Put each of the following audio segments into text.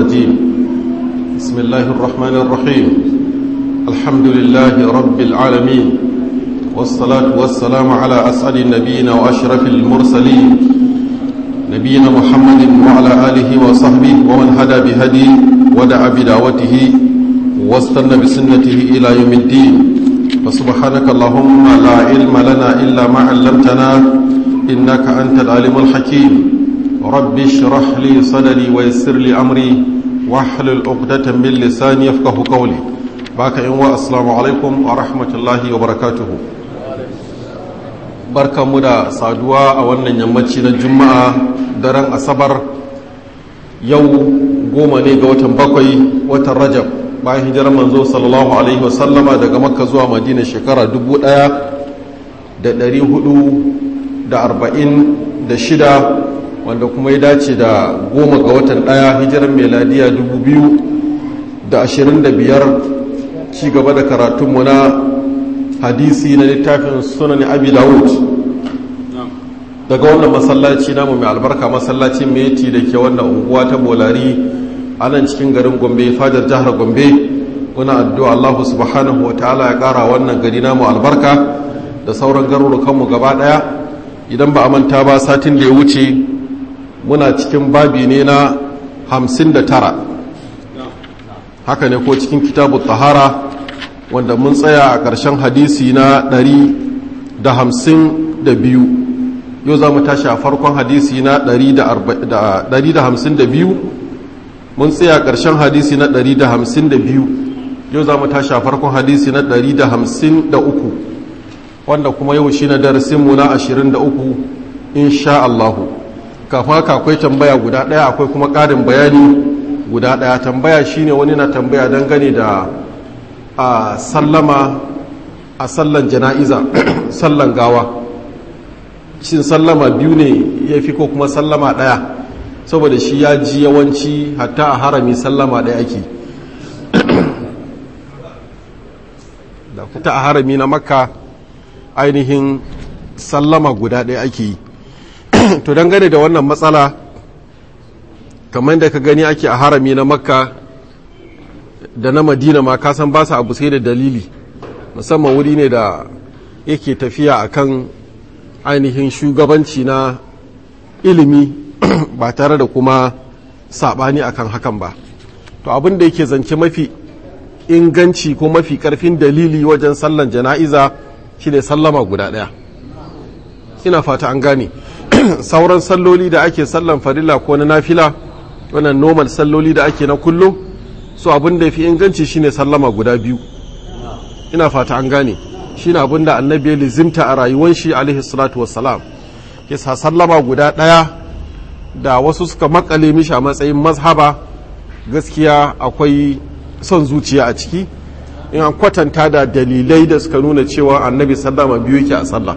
الرجيم بسم الله الرحمن الرحيم الحمد لله رب العالمين والصلاة والسلام على أسعد النبيين وأشرف المرسلين نبينا محمد وعلى آله وصحبه ومن هدى بهدي ودعا بدعوته واستنى بسنته إلى يوم الدين فسبحانك اللهم لا علم لنا إلا ما علمتنا إنك أنت العليم الحكيم رب اشرح لي صدري ويسر لي أمري واحلل عقدة من لساني يفقه قولي باك إن السلام عليكم ورحمة الله وبركاته barka mu da saduwa a wannan yammaci na juma'a daren asabar yau goma ne ga watan bakwai watan rajab bayan hijirar manzo sallallahu alaihi wasallama daga makka zuwa madina shekara dubu ɗaya da ɗari hudu da arba'in da shida wanda kuma ya dace da goma ga watan ɗaya hijirar meladiya dubu biyu da ashirin da biyar ci gaba da karatunmu na hadisi na littafin sunan abi dawud daga wannan masallaci namu mai albarka masallacin meti da ke wannan unguwa ta bolari a nan cikin garin gombe fadar jihar gombe muna addu'a allahu subhanahu wa ta'ala ya kara wannan gari namu albarka da sauran garurukanmu gaba daya idan ba a manta ba satin da ya wuce muna cikin babi ne na hamsin da tara haka ne ko cikin kitabu tahara wanda mun tsaya a ƙarshen hadisi na ɗari da hamsin da biyu yau za mu tashi a farkon hadisi na ɗari da hamsin da biyu mun tsaya a ƙarshen hadisi na ɗari da hamsin da biyu yau za mu tashi a farkon hadisi na ɗari da hamsin da uku wanda kuma yau shi na darasinmu na ashirin da uku insha Allahu kafin haka akwai tambaya guda ɗaya akwai kuma ƙarin bayani guda ɗaya tambaya shine wani na tambaya dangane da a sallama a sallan jana'iza sallan gawa shin sallama biyu ne ya fi ko kuma sallama ɗaya saboda shi ya ji yawanci hatta a harami sallama ɗaya ake ta a harami na makka ainihin sallama guda ɗaya ake yi to dangane da wannan matsala kamar da ka gani ake a harami na makka da na madina ma kasan ba su abu sai da dalili musamman wuri ne da yake tafiya akan ainihin shugabanci na ilimi ba tare da kuma sabani akan hakan ba to abin da yake zance mafi inganci ko mafi karfin dalili wajen sallan jana'iza shine sallama guda daya ina fata an gane sauran salloli da ake sallan farilla ko na nafila wannan normal salloli da ake na kullum so abin da ya fi inganci shine sallama guda biyu ina fata an gane shine abin da annabi ya lizimta a rayuwar shi alaihi salatu wassalam yasa sallama guda ɗaya da wasu suka makale mishi a matsayin mazhaba gaskiya akwai son zuciya a ciki in an kwatanta da dalilai da suka nuna cewa annabi sallama biyu yake a sallah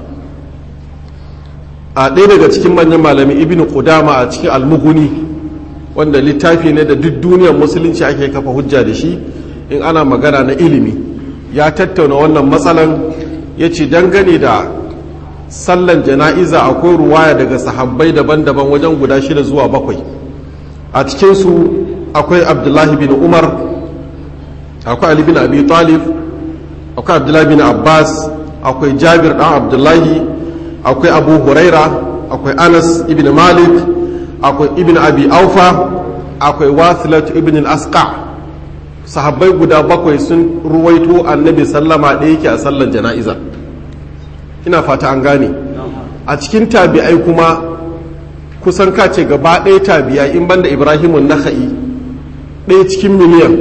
a ɗaya daga cikin manyan malami ibn qudama a cikin almuguni wanda littafi ne da duk duniyar musulunci ake kafa hujja da shi in ana magana na ilimi ya tattauna wannan matsalan ya ce dangane da sallan jana'iza akwai ruwaya daga sahabbai daban-daban wajen guda shida zuwa bakwai a cikinsu akwai abdullahi bin umar akwai ali bin abi talib akwai abdullahi bin abbas akwai jabir dan abdullahi akwai abu huraira akwai anas ibn malik akwai ibn abi aufa akwai wasilat ibn al-asqa sahabbai guda bakwai sun ruwaito annabi sallama ɗaya yake a sallar jana'iza ina fata an gane a cikin tabi'ai kuma kusan kace gaba ɗaya tabi'a in banda ibrahimun naka'i ɗaya cikin miliyan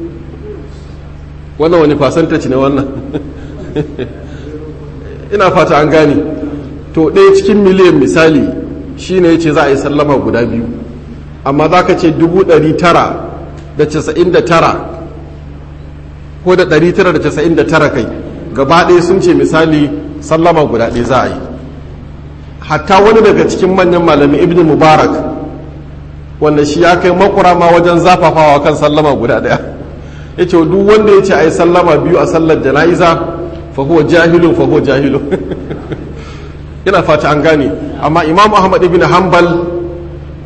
wannan wani fasantaci ne wannan ina fata an gane to ɗaya cikin miliyan misali shi ne ya ce za a yi sallama guda biyu amma za ka ce dubu ɗari tara da casa'in da tara ko da ɗari tara da casa'in da tara kai gaba ɗaya sun ce misali sallama guda ɗaya za a yi hatta wani daga cikin manyan malami ibn mubarak wanda shi ya kai makura ma wajen zafafawa kan sallama guda ɗaya ya ce duk wanda ya ce a yi sallama biyu a sallar jana'iza fa huwa jahilun fa huwa jahilun ina fata an gane amma imam ahmad ibn hanbal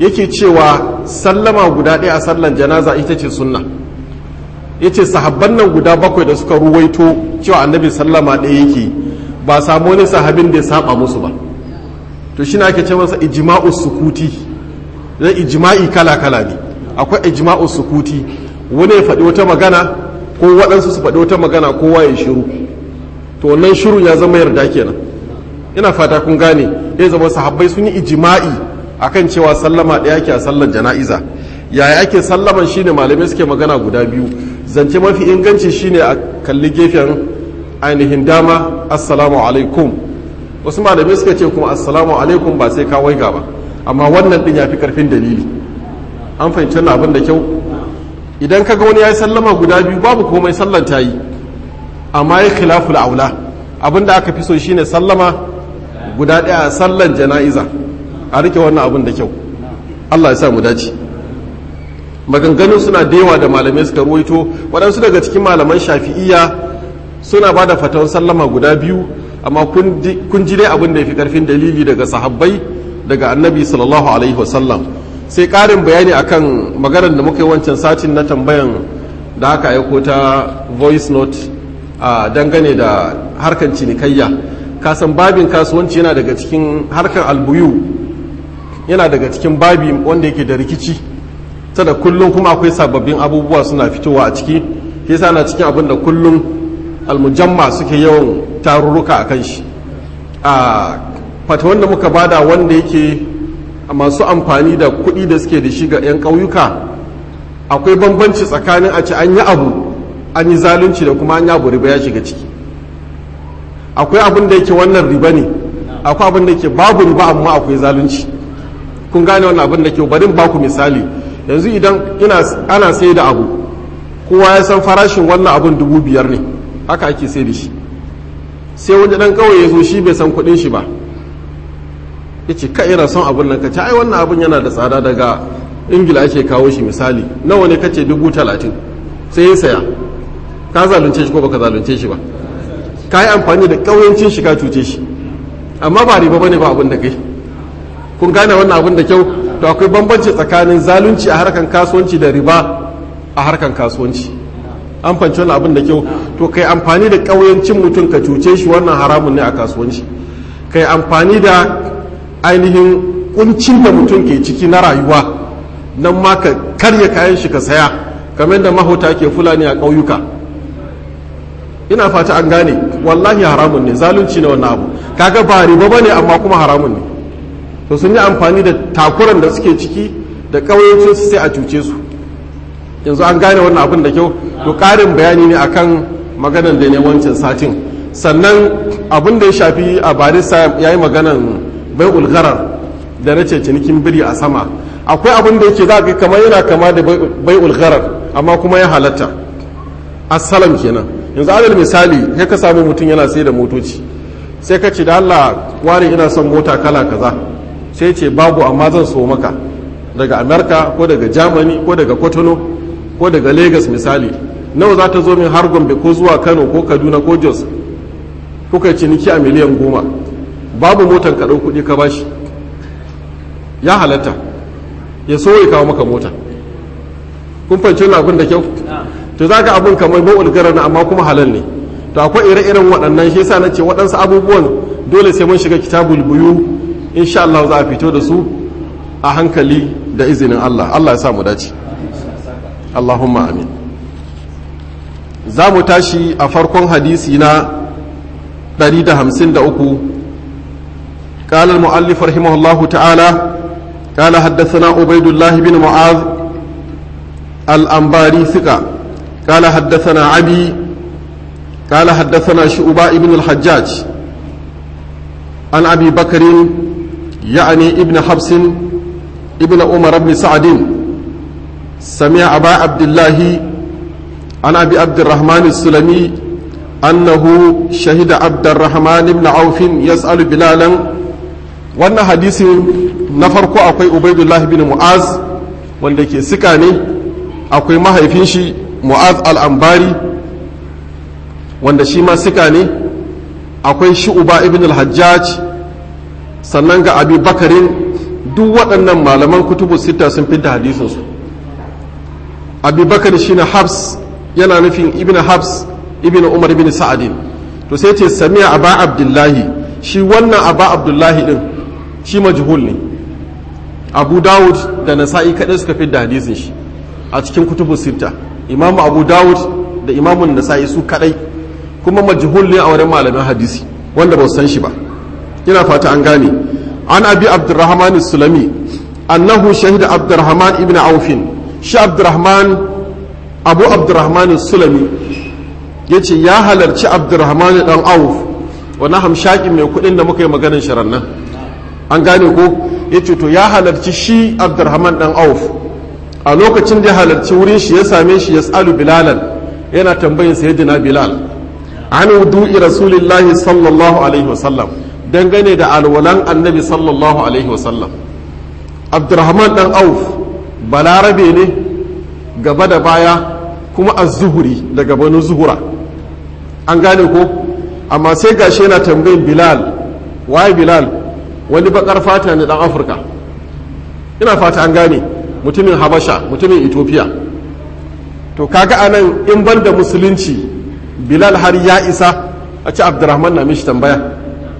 yake cewa sallama guda ɗaya a sallan janaza ita ce sunna yace sahabban nan guda bakwai da suka ruwaito cewa annabi sallama ɗaya yake ba samu wani sahabin da ya saba musu ba to shi ake ce masa ijma'u sukuti zai ijma'i kala kala ne akwai ijma'u sukuti wani ya faɗi wata magana ko waɗansu su faɗi wata magana kowa ya shiru to wannan shiru ya zama yarda kenan ina fata kun gane ya zama sahabbai sun yi ijma'i akan cewa sallama ɗaya ke a sallar jana'iza yaya ake sallaman shine malamai suke magana guda biyu zance mafi inganci shine a kalli gefen ainihin dama assalamu alaikum wasu malamai suka ce kuma assalamu alaikum ba sai ka waiga ba amma wannan din ya fi karfin dalili an fahimci wannan abin da kyau idan kaga wani ya yi sallama guda biyu babu komai sallan ta yi amma ya khilaful aula abin da aka fi so shine sallama guda ɗaya a sallan jana'iza a rike wannan abin da kyau Allah ya sa mu dace maganganu suna da yawa da malamai suka ruwaito waɗansu daga cikin malaman shafi'iyya suna ba da fatawar sallama guda biyu amma kun ji dai abin da ya fi ƙarfin dalili daga sahabbai daga annabi sallallahu alaihi wasallam sai ƙarin bayani akan maganar da muka yi wancan satin na tambayan da aka aiko ta voice note a dangane da harkan cinikayya kasan babin kasuwanci yana daga cikin harkan albuyu yana daga cikin babi wanda yake da rikici ta da kullum kuma akwai sababbin abubuwa suna fitowa a ciki ke sa na cikin abin da kullum almujamma suke yawan tarurruka a kan shi a fata wanda muka bada wanda yake masu amfani da kuɗi da suke da shi ga 'yan ƙauyuka akwai bambanci tsakanin a ce an yi abu an yi zalunci da kuma an yi abu riba ya shiga ciki akwai abin da yake wannan riba ne akwai abin da yake babu riba amma akwai zalunci kun gane wannan abin da ke barin baku misali yanzu idan ina ana sai da abu kowa ya san farashin wannan abin dubu biyar ne haka ake sai da shi sai wani dan kawai ya zo shi bai san kuɗin shi ba ya ce ka ina son abin nan ka ce ai wannan abin yana da tsada daga ingila ake kawo shi misali nawa ne kace dubu talatin sai ya saya ka zalunce shi ko baka zalunce shi ba ka yi amfani da ƙauyancin shi ka cuce shi amma ba riba bane ba abin da kai kun gane wannan abin da kyau to akwai bambanci tsakanin zalunci a harkan kasuwanci da riba a harkan kasuwanci an fanci wannan abin da kyau to kai amfani da ƙauyancin mutum ka cuce shi wannan haramun ne a kasuwanci kai amfani da ainihin kuncin da mutum ke ciki na rayuwa nan ma ka karya kayan shi ka saya kamar da mahauta ke fulani a ƙauyuka ina fata an gane wallahi haramun ne zalunci ne wannan abu kaga ba riba bane amma kuma haramun ne to sun yi amfani da takuran da suke ciki da ƙauyancin su sai a cuce su yanzu an gane wannan abin da kyau to ƙarin bayani ne akan maganan da ne wancan satin sannan abin da ya shafi a barista ya yi maganan bai ulgarar da na ce cinikin biri a sama akwai abin da yake za ka kamar yana kama da bai ulgarar amma kuma ya halatta assalam kenan yanzu adal misali sai ka samu mutum yana sai da motoci sai ka ce da Allah ware ina son mota kala kaza sai ce babu amma zan so maka daga amerika ko daga germany ko daga kotono ko daga lagos misali nawa za ta zo min har gombe ko zuwa kano ko kaduna ko jos kuka ciniki a miliyan goma babu motan ka kuɗi ka bashi ya halatta ya so ya kawo maka mota kun fahimci wani abin da kyau to za ka abin kamar ba'ul garar amma kuma halal ne to akwai ire-iren waɗannan shi yasa na ce waɗansu abubuwan dole sai mun shiga kitabul buyu insha Allah za a fito da su a hankali da izinin Allah Allah ya sa mu dace Allahumma amin za mu tashi a farkon hadisi na 153 قال المؤلف رحمه الله تعالى قال حدثنا عبيد الله بن معاذ الأنباري ثقة قال حدثنا عبي قال حدثنا شعباء بن الحجاج عن أبي بكر يعني ابن حبس ابن عمر بن سعد سمع أبا عبد الله عن أبي عبد الرحمن السلمي أنه شهد عبد الرحمن بن عوف يسأل بلالا وأن حديث نفرق أقوي عبيد الله بن معاذ wanda ke sika ne akwai mahaifin shi mu'az al'ambari wanda shi ma sika ne akwai shu'uba ibn al-hajjaj sannan ga abi bakarin duk waɗannan malaman kutubu sita sun fi da hadisinsu abubakar shi na habs yana nufin ibn habs ibn umar ibn sa'adin to sai ce sami'a aba abdullahi shi wannan aba abdullahi din shi majhul ne abu dawud da nasa'i kaɗai suka fi da hadisin shi a cikin kutubu sita imamu abu dawud da imamun nasa'i su kaɗai kuma majhul ne a wurin malamin hadisi wanda ba su san shi ba ina fata an gane an abi abdurrahman sulami annahu shahida abdurrahman ibn aufin shi abdurrahman abu abdurrahman sulami ya ce ya halarci abdurrahman dan auf wani hamshakin mai kudin da muka yi maganin shirin nan an gane ko ya ce to ya halarci shi abdurrahman dan auf a lokacin da ya halarci wurin shi ya same shi ya tsalu bilalan yana tambayin sayyidina bilal an wudu'i rasulillahi sallallahu alaihi wasallam dangane da alwalan annabi sallallahu alaihi wasallam abdurrahman dan auf balarabe ne gaba da baya kuma az-zuhuri daga banu zuhura an gane ko amma sai gashi yana tambayin bilal waye bilal wani bakar fata ne dan afirka ina fata an gane mutumin habasha mutumin ethiopia to kaga anan in ban da musulunci bilal har ya isa a ci abdurrahman na mishi tambaya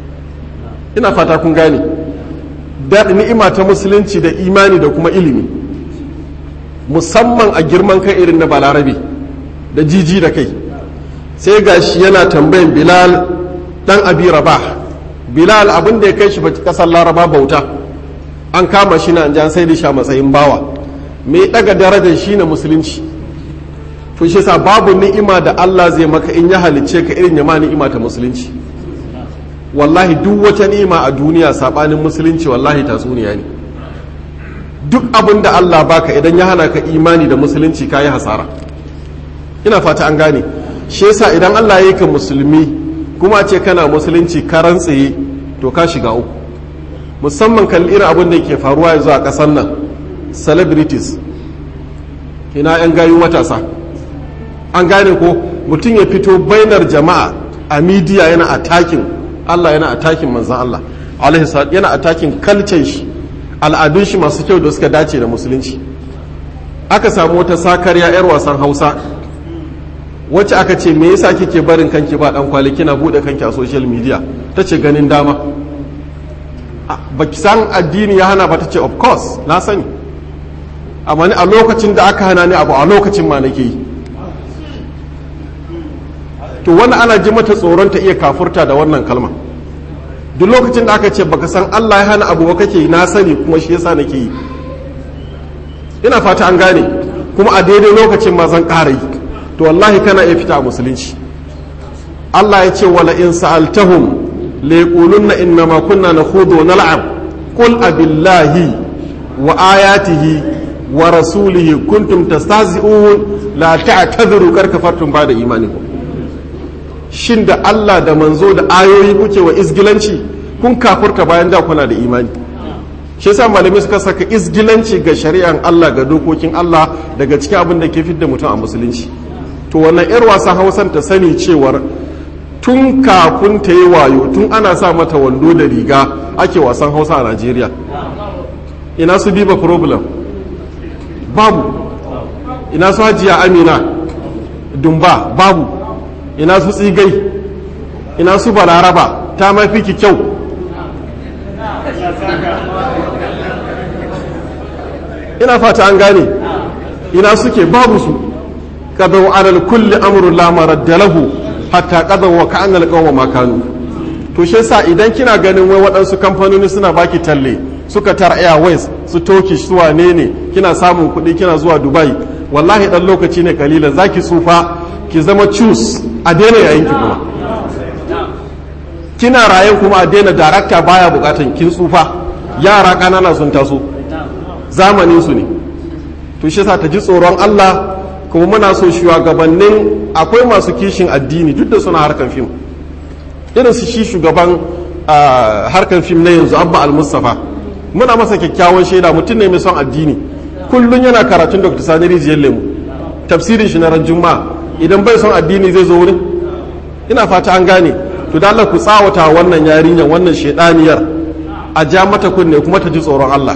ina fata kun gane da ni'ima ta musulunci da imani da kuma ilimi musamman a girman kai irin na balarabe da jiji da kai sai gashi yana tambayin bilal dan abi rabah bilal abin da ya kai shi kasar laraba bauta an kama shi na an sai da shi a matsayin bawa mai daga darajar shi na musulunci to shi sa babu ni'ima da Allah zai maka in ya halicce ka irin ya ma ni'ima ta musulunci wallahi duk wata ni'ima a duniya sabanin musulunci wallahi tatsuniya ne duk abin da Allah baka idan ya hana ka imani da musulunci kayi hasara ina fata an gane shi yasa idan Allah ya yi ka musulmi kuma ce kana musulunci karan tsaye to ka shiga uku musamman kalli irin abin da ke faruwa yanzu a ƙasar nan celebrities ina 'yan gayu matasa an gane ko mutum ya fito bainar jama'a a midiya yana atakin Allah yana atakin manzan Allah yana atakin kalcin shi al'adun shi masu kyau da suka dace da musulunci aka samu wata sakarya 'yar wasan hausa wacce aka ce me yasa kike barin kanki ba dan kwali kina bude kanki a social media ta ce ganin dama ba ki san addini ya hana ba ta ce of course na sani amma ni a lokacin da aka hana ni abu a lokacin ma nake yi to wani ana ji mata tsoron ta iya kafurta da wannan kalma duk lokacin da aka ce baka san Allah ya hana abu ba kake na sani kuma shi yasa nake yi ina fata an gane kuma a daidai lokacin ma zan ƙara yi to wallahi kana iya fita a musulunci Allah ya ce wala in sa'altahum la yaqulunna inna ma kunna nakhudu wa nal'ab qul abillahi wa ayatihi wa rasulihi kuntum tastahzi'un la ta'tadhiru kar kafartum ba'da imanikum shin da Allah da manzo da ayoyi kuke wa izgilanci kun kafurta bayan da kuna da imani shi yasa malamai suka saka izgilanci ga shari'an Allah ga dokokin Allah daga cikin abin da ke fidda mutum a musulunci to wannan yar wasan hausan ta sani cewar tun kafin ta yi wayo tun ana sa mata wando da riga ake wasan hausa a najeriya ina su biba problem babu ina su hajiya amina dumba babu ina su tsigai ina su balaraba ta mafi ki kyau ina fata an gane ina suke babu su qadaw alal kulli amrun la maradda lahu hatta qadaw wa ka'anna alqawma ma kanu to shi yasa idan kina ganin wai waɗansu kamfanoni suna baki talle suka tar airways su turkish su wane ne kina samun kuɗi kina zuwa dubai wallahi dan lokaci ne kalilan zaki tsufa ki zama cus a daina yayin ki kuma kina rayen kuma a daina darakta baya bukatan kin tsufa yara kanana sun taso zamanin su ne to shi yasa ta ji tsoron Allah kuma muna so shugabannin akwai masu kishin addini duk da suna harkan fim irin su shi shugaban harkan fim na yanzu abba al-mustafa muna masa kyakkyawan shaida mutum ne mai son addini kullum yana karatun dr sani rijiyar lemu tafsirin shi na ran juma'a idan bai son addini zai zo wurin ina fata an gane to da Allah ku tsawata wannan yarinyar wannan shedaniyar a ja mata kunne kuma ta ji tsoron Allah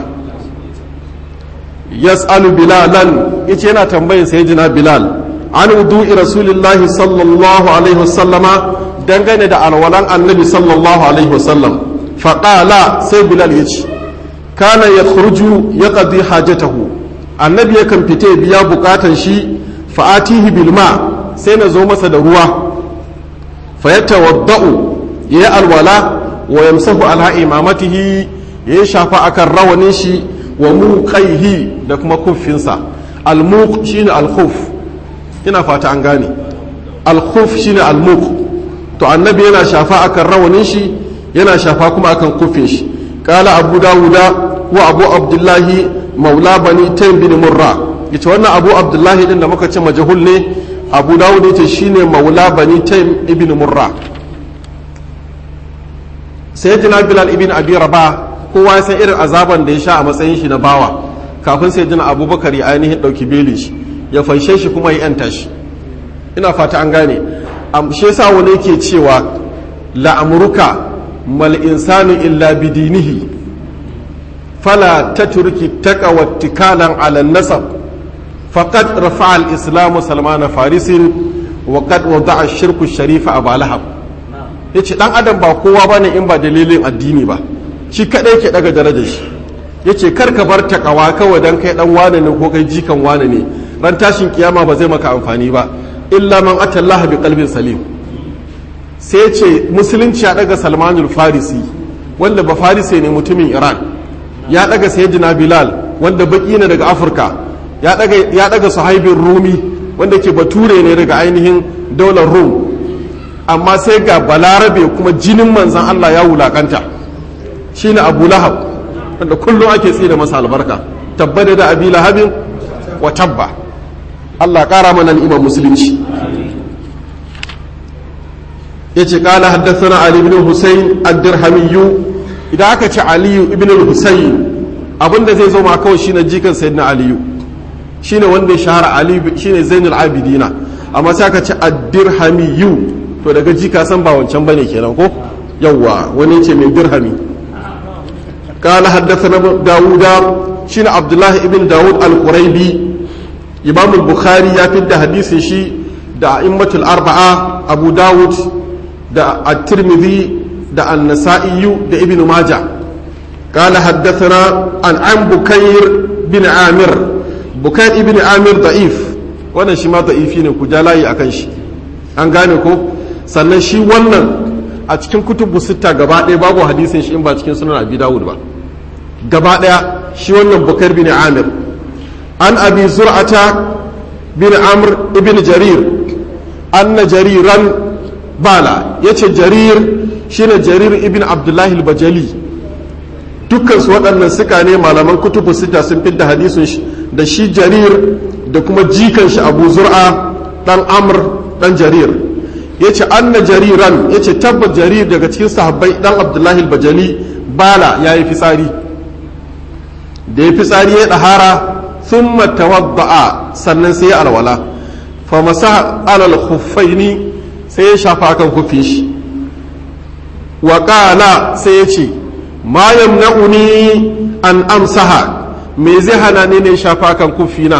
yas'alu bilalan yace yana tambayin sayyidina bilal an wudu'i rasulillahi sallallahu alaihi wasallama dangane da alwalan annabi sallallahu alaihi wasallam faqala sai bilal yace kana yakhruju yaqdi hajatahu annabi yakan fite biya bukatan shi fa'atihi bilma sai na zo masa da ruwa fa yatawadda'u yayi alwala wa yamsahu ala imamatihi yayi shafa akan rawanin shi wa muqaihi da kuma kuffinsa al-muq shine al-khuf ina fata an gane al-khuf shine al-muq to annabi yana shafa akan rawanin shi yana shafa kuma akan kuffin shi qala abu dawuda wa abu abdullahi maula bani taym bin murra yace wannan abu abdullahi din da muka ce majhul ne abu dawud yace shine maula bani taym ibn murra sayyidina bilal ibn abi rabah kowa ya san irin azaban da ya sha a matsayin shi na bawa kafin sayyidina abubakar ya ainihin dauki beli shi ya fanshe shi kuma ya yanta shi ina fata an gane shi yasa wani yake cewa la'amruka mal insanu illa bidinihi fala tatruki taqwa tikalan ala nasab faqad rafa'a al-islamu salman farisin wa qad wada'a ash-shirku ash-sharifa aba lahab yace dan adam ba kowa bane in ba dalilin addini ba shi kadai ke daga darajar shi yace kar ka bar takawa kawai dan kai dan wane ne ko kai jikan wane ne ran tashin kiyama ba zai maka amfani ba illa man atallaha bi qalbin salim sai ce musulunci ya daga salmanul farisi wanda ba farisi ne mutumin iran ya daga sayyidina bilal wanda baki ne daga afirka ya daga ya daga sahaibin rumi wanda ke bature ne daga ainihin daular rum amma sai ga balarabe kuma jinin manzan allah ya wulakanta shine abu lahab wanda kullum ake tsira masa albarka tabbada da abi lahabin wa tabba allah kara mana ni'imar musulunci ya ce kala haddasa ali ibn husayn ad-dirhamiyyu idan aka ce aliyu ibn husayn abinda zai zo ma kawai shine jikan sayyidina aliyu shine wanda ya shahara ali shine zainul abidina amma sai aka ce ad-dirhamiyyu to daga jika san ba wancan bane kenan ko yawwa wani ce mai dirhami قال حدثنا داوود شين عبد الله ابن داوود القريبي إمام البخاري يفيد حديث شي دا أئمة الأربعة أبو داود دا الترمذي دا النسائي دا ابن ماجه قال حدثنا عن عن بكير بن عامر بكير ابن عامر ضعيف wannan shi ma da'ifi ne ku ja layi akan shi an gane ko sannan shi wannan a cikin kutubu sitta gaba ɗaya babu hadisin shi in ba cikin sunan abi dawud ba gaba ɗaya shi wannan bukar bin amir an abi zur'ata bin amr ibn jarir anna jariran bala yace jarir shine jarir ibn abdullahi al-bajali dukkan su waɗannan suka ne malaman kutubu sita sun fidda hadisin shi da shi jarir da kuma jikan shi abu zur'a dan amr dan jarir yace anna jariran yace tabbat jarir daga cikin sahabbai dan abdullahi al-bajali bala yayi fitsari da ya fitsari ya ɗahara sun tawadda'a sannan sai ya alwala fa masa alal khuffaini sai ya shafa kan kufin shi wa qala sai ya ce ma yamna'uni an amsaha me zai hana ni ne shafa kan kufina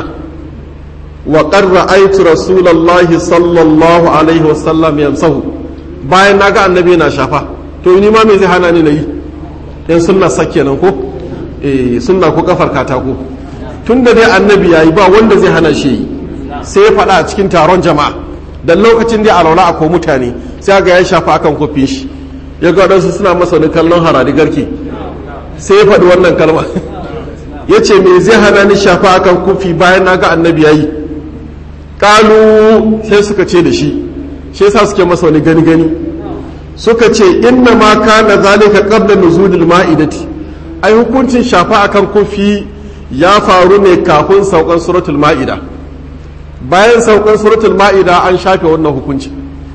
wa qad ra'aytu rasulullahi sallallahu alaihi wasallam yamsahu bayan naga annabi na shafa to ni ma me zai hana ni nayi yan sunna sakkenan ko sunna ko kafar katako tun da dai annabi yayi ba wanda zai hana shi sai ya faɗa a cikin taron jama'a dan lokacin da alaula akwai mutane sai ga ya shafa akan kofin shi ya ga wadansu suna masa wani kallon harari garki sai ya faɗi wannan kalma ya ce me zai hana ni shafa akan kofi bayan na ga annabi yayi kalu sai suka ce da shi shi yasa suke masa wani gani gani suka ce inna ma kana zalika qabla nuzulil ma'idati ai hukuncin shafa akan kofi ya faru ne kafin saukan suratul ma'ida bayan saukan suratul ma'ida an shafe wannan hukunci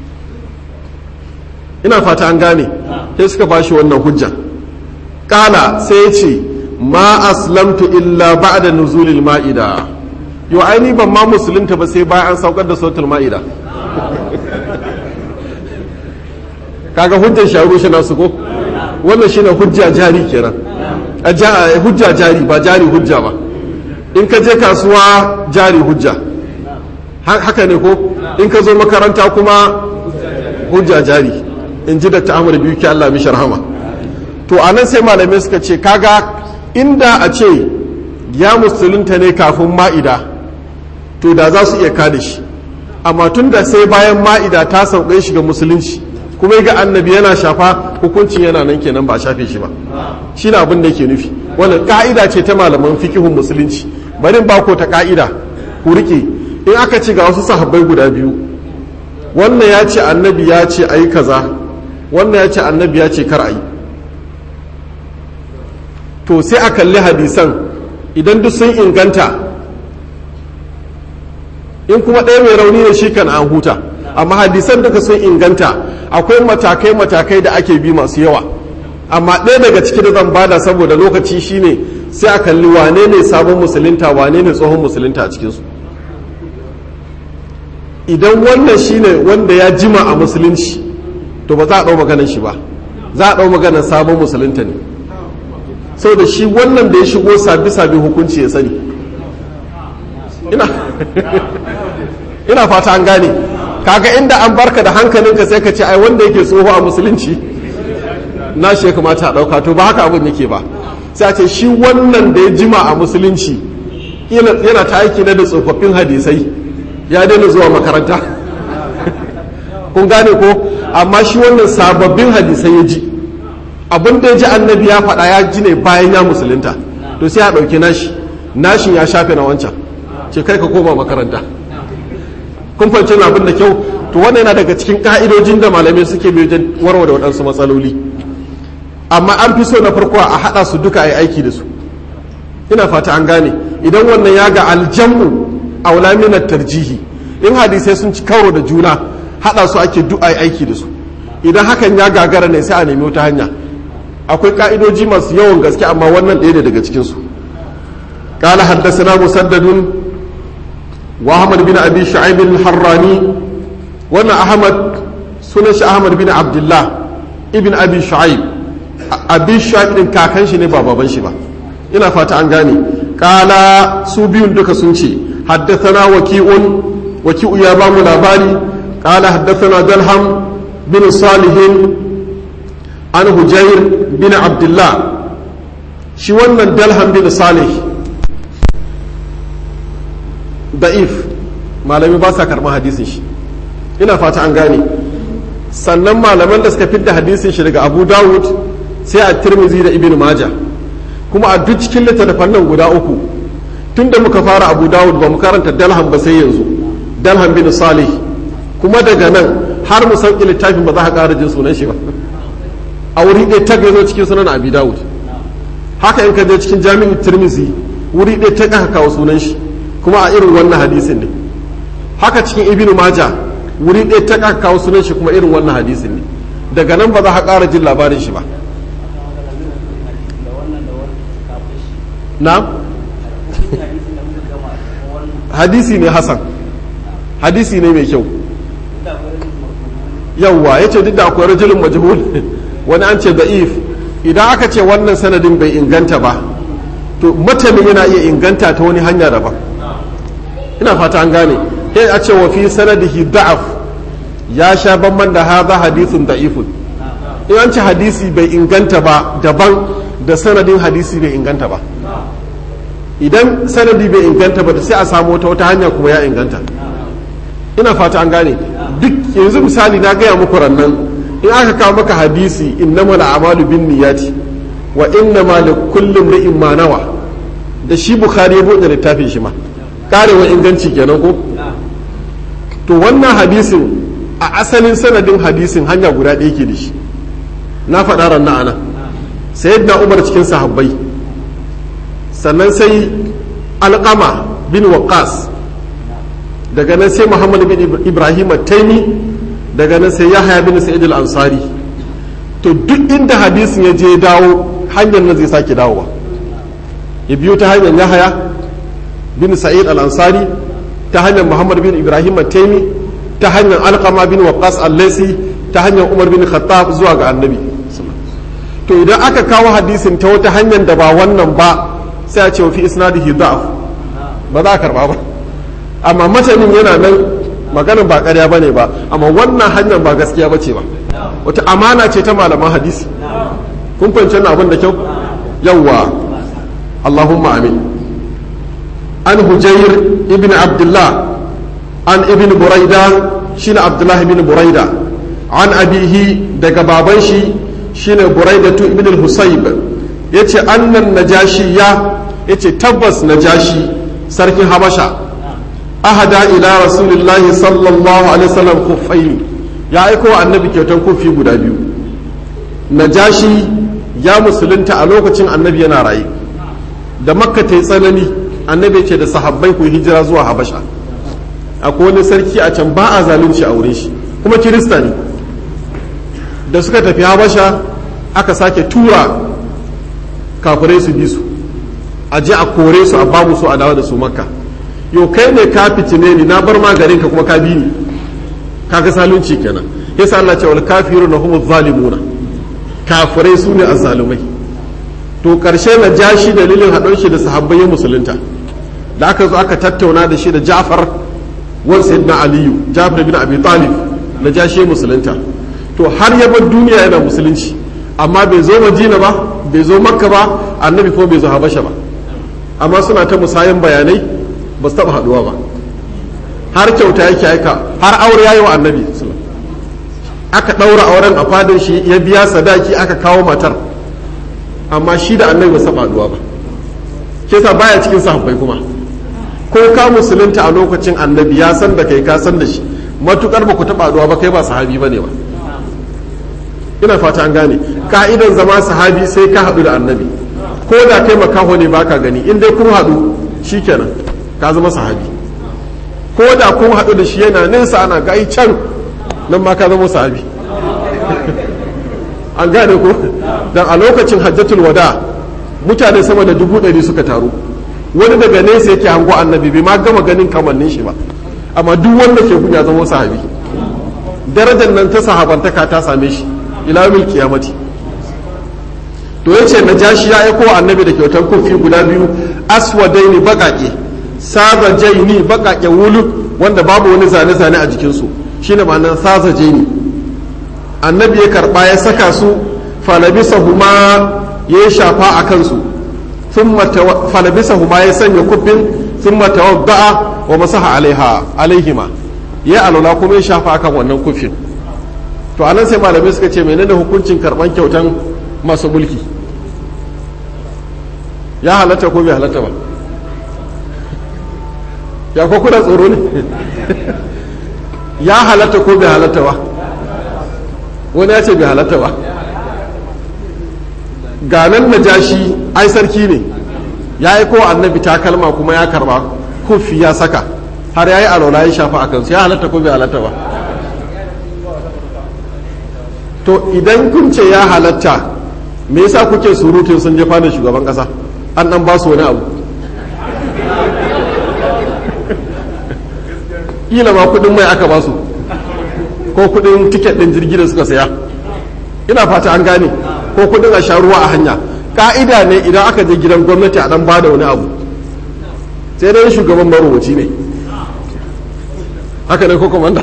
ina fata an gane sai suka bashi wannan hujja kala sai ya ce ma aslamtu illa ba'da nuzulil ma'ida yo aini ban ma musulunta ba sai bayan an saukar da suratul ma'ida kaga hujjar sharu shi nasu ko wannan shine hujja jari kenan a hujja jari ba jari hujja ba in ka je kasuwa jari hujja haka ne ko in ka zo makaranta kuma hujja jari in ji da ta'amur biyu ki Allah mishi rahama to a nan sai malamai suka ce kaga inda a ce ya musulunta ne kafin ma'ida to da za su iya kada shi amma tun da sai bayan ma'ida ta sauƙe shi ga musulunci kuma ga annabi yana shafa hukuncin yana nan kenan ba shafe shi ba shi na abin da yake nufi wannan ka'ida ce ta malaman fikihun musulunci barin ba ko ta ka'ida ku rike in aka ci ga wasu sahabbai guda biyu wannan ya ce annabi ya ce ayi kaza wannan ya ce annabi ya ce kar ayi to sai a kalli hadisan idan duk sun inganta in kuma ɗaya mai rauni ne shi kan an huta amma hadisan duka sun inganta akwai matakai-matakai da ake bi masu yawa amma ɗaya daga ciki da zan bada saboda lokaci shine sai a kalli wane ne sabon musulunta wane ne tsohon musulunta a cikinsu idan wannan shine wanda ya jima a musulunci to ba za a ɗau maganar shi ba za a ɗau maganar sabon musulunta ne sau da shi wannan da ya shigo sabi-sabi hukunci ya sani ina ina fata an gane kaga inda an barka da hankalinka sai ka ce ai wanda yake tsoho a musulunci na shi ya kamata a ɗauka to ba haka abin yake ba sai a ce shi wannan da ya jima a musulunci yana ta aiki na da tsofaffin hadisai ya daina zuwa makaranta kun gane ko amma shi wannan sababbin hadisai ya ji abin da ya ji annabi ya faɗa ya ji ne bayan ya musulunta to sai a ɗauki nashi nashin ya shafe na wancan ce kai ka koma makaranta kun fahimci na abin da kyau to wannan yana daga cikin ka'idojin da malamai suke bi wajen warware waɗansu matsaloli amma an fi so na farko a haɗa su duka a yi aiki da su ina fata an gane idan wannan ya ga aljamu a wulaminar tarjihi in hadisai sun ci karo da juna haɗa su ake duk a yi aiki da su idan hakan ya gagara ne sai a nemi wata hanya akwai ka'idoji masu yawan gaske amma wannan ɗaya ne daga cikinsu قال حدثنا مسدد وأحمد بن أبي شعيب الحراني وانا أحمد سنش أحمد بن عبد الله ابن أبي شعيب أبي شعيب إن كاكن شني بابا بن شبا إنا فاتا أنغاني قال سوبيون دك سنشي حدثنا وكيء وكيء يا بام لاباري قال حدثنا دلهم بن صالح عن هجير بن عبد الله shi wannan dalham bin salih da'if malami ba sa karɓar hadisin shi ina fata an gane sannan malaman da suka fidda hadisin shi daga abu dawud sai a tirmizi da ibn maja kuma a duk cikin littattafan nan guda uku tun da muka fara abu dawud ba mu karanta dalham ba sai yanzu dalham bin salih kuma daga nan har mu sauƙi littafin ba za ka ƙara jin sunan shi ba a wuri ɗaya ta zo cikin sunan abi dawud haka in ka je cikin jami'in tirmizi wuri ɗaya ta ƙaka kawo sunan shi kuma a irin wannan hadisin ne haka cikin ibnu maja wuri ɗaya ta ƙaka kawo sunan shi kuma irin wannan hadisin ne daga nan ba za ka ƙara jin labarin shi ba na hadisi ne hasan hadisi ne mai kyau yawwa ya ce duk da akwai rajulun majhul wani an ce da'if idan aka ce wannan sanadin bai inganta ba to matanin yana iya inganta ta wani hanya daban ina fata an gane sai a ce wa fi sanadihi da'af ya sha bamban da haza hadisun da'ifun in an ce hadisi bai inganta ba daban da sanadin hadisi bai inganta ba idan sanadi bai inganta ba sai a samu wata wata hanya kuma ya inganta ina fata an gane duk yanzu misali na gaya muku rannan in aka kawo maka hadisi innama amalu bin niyati wa innama li kullum ri'in ma nawa da shi bukhari ya bude littafin shi ma karewa inganci kenan ko to wannan hadisin a asalin sanadin hadisin hanya guda ɗaya ke da shi na faɗa ranna ana sayyidina umar cikin sahabbai sannan sai alƙama bin waqas daga nan sai muhammad bin ibrahim taimi daga nan sai yahaya bin sa'id al-ansari to duk inda hadisin ya je dawo hanyar nan zai sake dawowa ya biyo ta hanyar yahaya bin sa'id al-ansari ta hanyar muhammad bin ibrahim taimi ta hanyar alqama bin waqas al-laisi ta hanyar umar bin khattab zuwa ga annabi to idan aka kawo hadisin ta wata hanyar da ba wannan ba sai a ce fi isnadihi da'af ba za a karba ba amma matanin yana nan maganin ba ƙarya ba ne ba amma wannan hanyar ba gaskiya ba ce ba wata amana ce ta malaman hadisi kun fahimci wannan abin da kyau yawwa allahumma amin an hujayr ibn abdullah an ibn buraida shine abdullah ibn buraida an abihi daga baban shi shine buraidatu ibn al-husayb yace annan najashi ya yace tabbas najashi sarkin habasha ahada ila rasulillahi sallallahu alaihi wasallam kuffaini ya aiko annabi kyautan kufi guda biyu najashi ya musulunta a lokacin annabi yana raye da makka ta yi tsanani annabi ce da sahabbai ku hijira zuwa habasha akwai wani sarki a can ba a zalunci a wurin shi kuma kirista ne da suka tafi habasha aka sake tura kafirai su bi su a je a kore su a babu su a dawo da su makka yau kai ne ka fitine ni na bar maganin ka kuma ka bi ni kaga zalunci kenan yasa Allah ce wal kafiruna humu zalimuna kafirai su ne azzalumai to karshe na ja shi dalilin haɗon shi da sahabbai musulunta da aka zo aka tattauna da shi da Ja'far wan sayyidina Aliyu Ja'far bin Abi Talib na ja shi musulunta to har ya bar duniya yana musulunci amma bai zo Madina ba bai zo Makka ba annabi ko bai zo Habasha ba amma suna ta musayan bayanai ba su taɓa haɗuwa ba har kyauta yake aika har aure yayi wa annabi aka ɗaura auren a fadin shi ya biya sadaki aka kawo matar amma shi da annabi ba su taɓa haɗuwa ba ke sa baya cikin sahabbai kuma ko ka musulunta a lokacin annabi ya san da kai ka san da shi matukar ba ku taɓa haɗuwa ba kai ba sahabi ba ne ba ina fata an gane ka'idan zama sahabi sai ka haɗu da annabi ko da kai makaho ne baka gani in dai kun haɗu shikenan ka zama sahabi ko da kun haɗu da shi yana nesa ana gai can nan ma ka zama sahabi an gane ko dan a lokacin hajjatul wada mutane sama da dubu ɗari suka taru wani daga nesa yake hango annabi bai ma gama ganin kamannin shi ba amma duk wanda ke gun ya zama sahabi darajar nan ta sahabantaka ta same shi ila mil kiyamati to yace na jashi ya aiko annabi da kyautar kofi guda biyu aswadaini baƙaƙe sazajaini baƙaƙe wulu wanda babu wani zane-zane a jikinsu shine ma'anar sazajaini annabi ya karɓa ya saka su falabisa huma ya shafa a kansu falabisa huma ya sanya kufin sun matawadda'a wa masaha alaiha alaihima ya alula kuma ya shafa akan wannan kufin to anan sai malamai suka ce menene hukuncin karɓan kyautan masu mulki ya halatta ko bai halatta ba ya ko kuna tsoro ne ya halatta ko bai halatta ba wani ya ce bai halatta ba ganan na jashi ai sarki ne ya yi kowa annabi takalma kuma ya karba kufi ya saka har ya yi alola ya shafa a kansu ya halatta ko bai halatta ba to idan kun ce ya halatta me yasa kuke surutun sun jefa da shugaban kasa an dan ba su wani abu kila ma kudin mai aka ba su ko kudin tiket din jirgi da suka saya ina fata an gane ko kudin a sha ruwa a hanya ka'ida ne idan aka je gidan gwamnati a dan bada wani abu sai dai shugaban marubuci ne haka ne ko komanda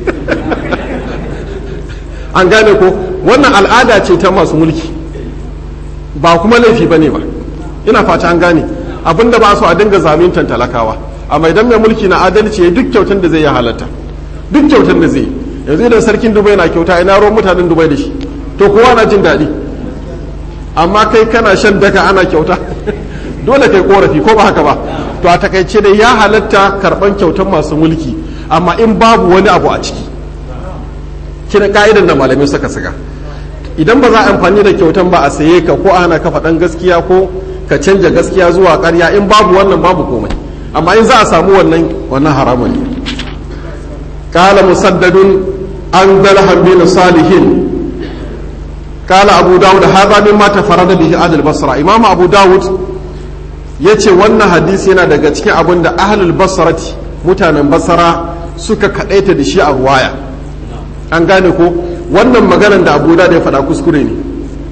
an gane ko wannan al'ada ce ta masu mulki ba kuma laifi ba ne ba ina fata an gane abinda ba su a dinga zaluntan talakawa amma idan mai mulki na adalci ya duk kyautan da zai ya halatta duk kyautan da zai yanzu idan sarkin dubai na kyauta ina ruwan mutanen dubai da shi to kowa na jin daɗi amma kai kana shan daka ana kyauta dole kai korafi ko ba haka ba to a takaice dai ya halatta karban kyautan masu mulki amma in babu wani abu a ciki kina ka'idan da malamai suka saka idan ba za a amfani da kyautan ba a saye ka ko ana ka faɗan gaskiya ko ka canja gaskiya zuwa ƙarya in babu wannan babu komai amma in za a samu wannan wannan haramun ne قال مسدد عن دلهم بن صالح قال أبو داود هذا مما تفرد به أهل البصرة إمام أبو داود yace wannan hadisi yana daga cikin abin da ahlul basarati mutanen basara suka kadaita da shi a ruwaya an gane ko wannan maganar da abu da ya faɗa kuskure ne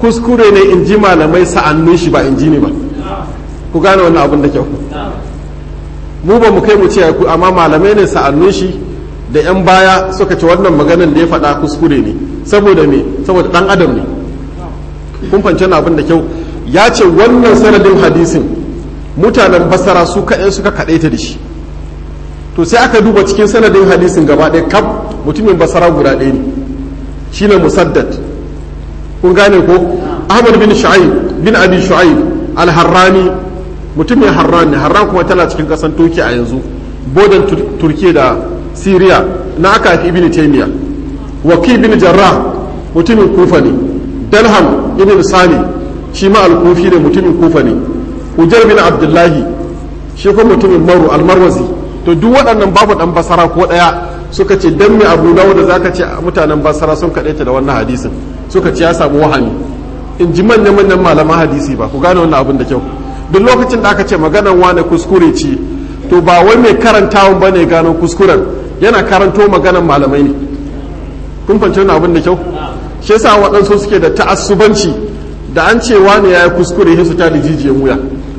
kuskure ne in ji malamai sa'annun shi ba in ji ne ba ku gane wannan abin da kyau mu ba mu kai mu ce ku amma malamai ne sa'annun shi da yan baya suka ce wannan maganar da ya faɗa kuskure ne saboda me saboda dan adam ne kun fahimci abin da kyau ya ce wannan sanadin hadisin mutanen basara su kaɗai suka kaɗaita da shi to sai aka duba cikin sanadin hadisin gaba ɗaya kaf mutumin basara guda ɗaya ne shine musaddad kun gane ko ahmad bin shu'aib bin abi shu'aib al-harrani mutumin harran ne harran kuma tana cikin ƙasan turki a yanzu bodan turkiya da syria na aka haifi ibn taymiya waki bin jarrah mutumin kufa ne dalham ibn sani shi ma al-kufi ne mutumin kufa ne ujar bin abdullahi shi kuma mutumin maru al-marwazi to duk waɗannan babu ɗan basara ko ɗaya suka ce dan me abu dawo da zaka ce mutanen basara sun kaɗaita da wannan hadisin suka ce ya samu wahami in ji manyan manyan malaman hadisi ba ku gane wannan abin da kyau duk lokacin da aka ce maganan wane kuskure ce to ba wai mai karantawan ba ne gano kuskuren yana karanto maganan malamai ne kun fahimci wannan abin da kyau shi yasa waɗansu suke da ta'assubanci da an ce wane ya yi kuskure sai su ta da jijiyan wuya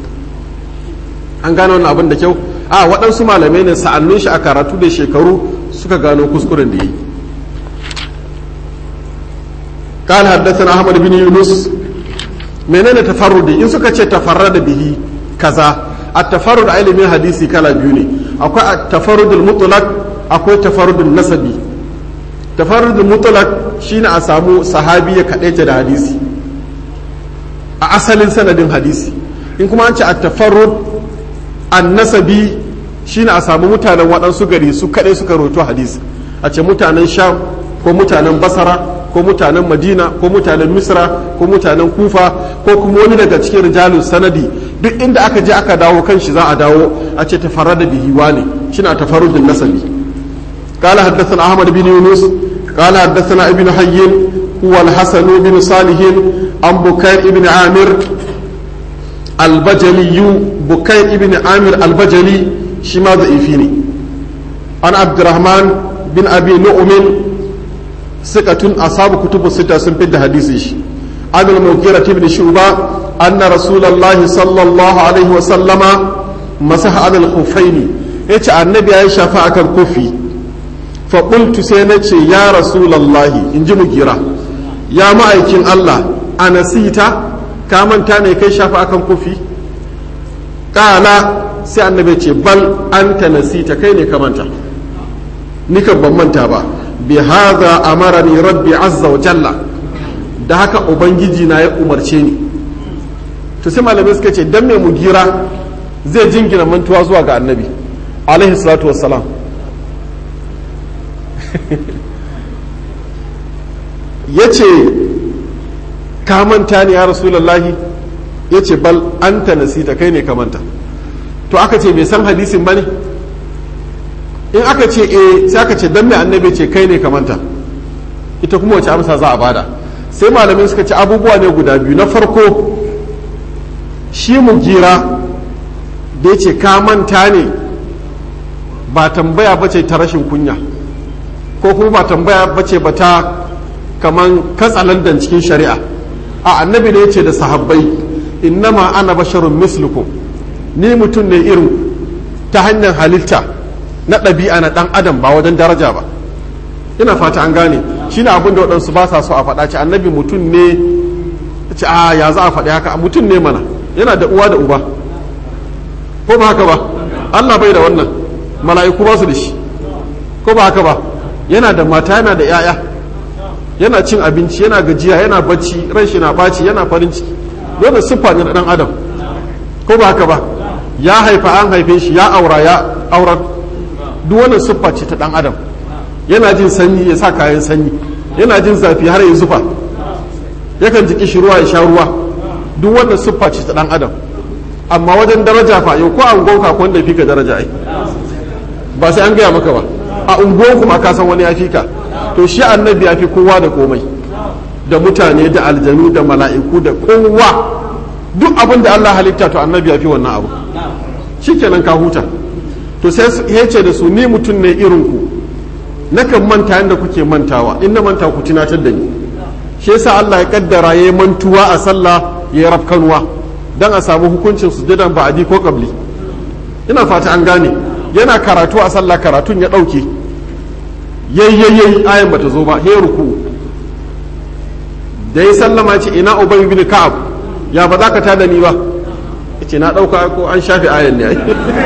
an gano wannan abin da kyau a waɗansu malamai ne sa'annun shi a karatu da shekaru suka gano kuskuren da yi قال حدثنا احمد بن يونس menene tafarrudi in suka ce tafarrada bihi kaza at-tafarrud a ilimin hadisi kala biyu ne akwai at-tafarrudul mutlaq akwai tafarrudul nasabi tafarrudul mutlaq shine a samu sahabi ya kadaita da hadisi a asalin sanadin hadisi in kuma an ce at-tafarrud an-nasabi shine a samu mutanen waɗansu gari su kadai suka roto hadisi a ce mutanen sham ko mutanen basara ko mutanen madina ko mutanen misra ko mutanen kufa ko kuma wani daga cikin rijalun sanadi duk inda aka je aka dawo kan shi za a dawo a ce tafarrada bihi wani shine tafarrudin nasabi قال حدثنا أحمد بن يونس قال حدثنا ابن حي هو الحسن بن صالح عن بكير بن عامر البجلي بكير بن عامر البجلي شما ضعيفيني عن عبد الرحمن بن أبي نؤمن ثقة أصحاب كتب الستة سنفد حديثه عن المغيرة بن شعبة أن رسول الله صلى الله عليه وسلم مسح على الخفين يتي النبي عائشة فأكل كفي فقلت سينتي يا رسول الله إن مغيرة يا مأيكين الله أنا سيتا كامن تاني كي شافا أكل كفي قال sai annabi ce bal anta nasita kai ne ka manta ni kan ban manta ba bi hadha amarani rabbi azza wa jalla da haka ubangiji na ya umarce ni to sai malamai suka ce dan me mugira zai jingina mantuwa zuwa ga annabi alaihi salatu wassalam yace ka manta ne ya rasulullahi yace bal anta nasita kai ne ka manta to aka ce bai san hadisin ba ne in aka ce e sai aka ce dan mai annabi ce kai ne kamanta ita kuma wace amsa za a bada sai malamin suka ce abubuwa ne guda biyu na farko shi mu gira da ya ce ka manta ne ba tambaya ba ce ta rashin kunya ko kuma ba tambaya ba ce ba ta kaman katsalandan cikin shari'a a annabi ne ya ce da sahabbai innama ana basharun mislukum ni mutum ne irin ta hanyar halitta na ɗabi'a na ɗan adam ba wajen daraja ba ina fata an gane shi ne abin da waɗansu ba sa so a faɗa ce annabi mutum ne ce a ya za a faɗi haka mutum ne mana yana da uwa da uba ko ba haka ba allah bai da wannan mala'iku ba su da shi ko ba haka ba yana da mata yana da 'ya'ya yana cin abinci yana gajiya yana bacci ran shi na ɓaci yana farin ciki dole siffa ne na ɗan adam ko ba haka ba ya haifa an haife shi ya aura ya aurar duk wannan siffa ce ta dan adam yana jin sanyi ya sa kayan sanyi yana jin zafi har ya zufa yakan ji kishi ruwa ya sha ruwa duk wannan siffa ce ta dan adam amma wajen daraja fa yau ko a ungon ka wanda fi ka daraja ai ba sai an gaya maka ba a ungon kuma ka san wani ya fi ka to shi annabi ya fi kowa da komai da mutane da aljanu da mala'iku da kowa duk abin da Allah halitta to annabi ya fi wannan abu shikenan ka huta to sai ya ce da su ni mutum ne irin ku nakan manta yadda kuke mantawa in na manta ku tunatar da ni shi yasa Allah ya kaddara ya mantuwa a sallah ya rafkanuwa dan a samu hukuncin sujudan ba'adi ko qabli ina fata an gane yana karatu a sallah karatun ya dauke yayyayyai ayan bata zo ba he ruku da ya sallama ce ina ubay ibn ka'ab ya ba za ka tada ni ba yace na dauka ko an shafe ayan ne ai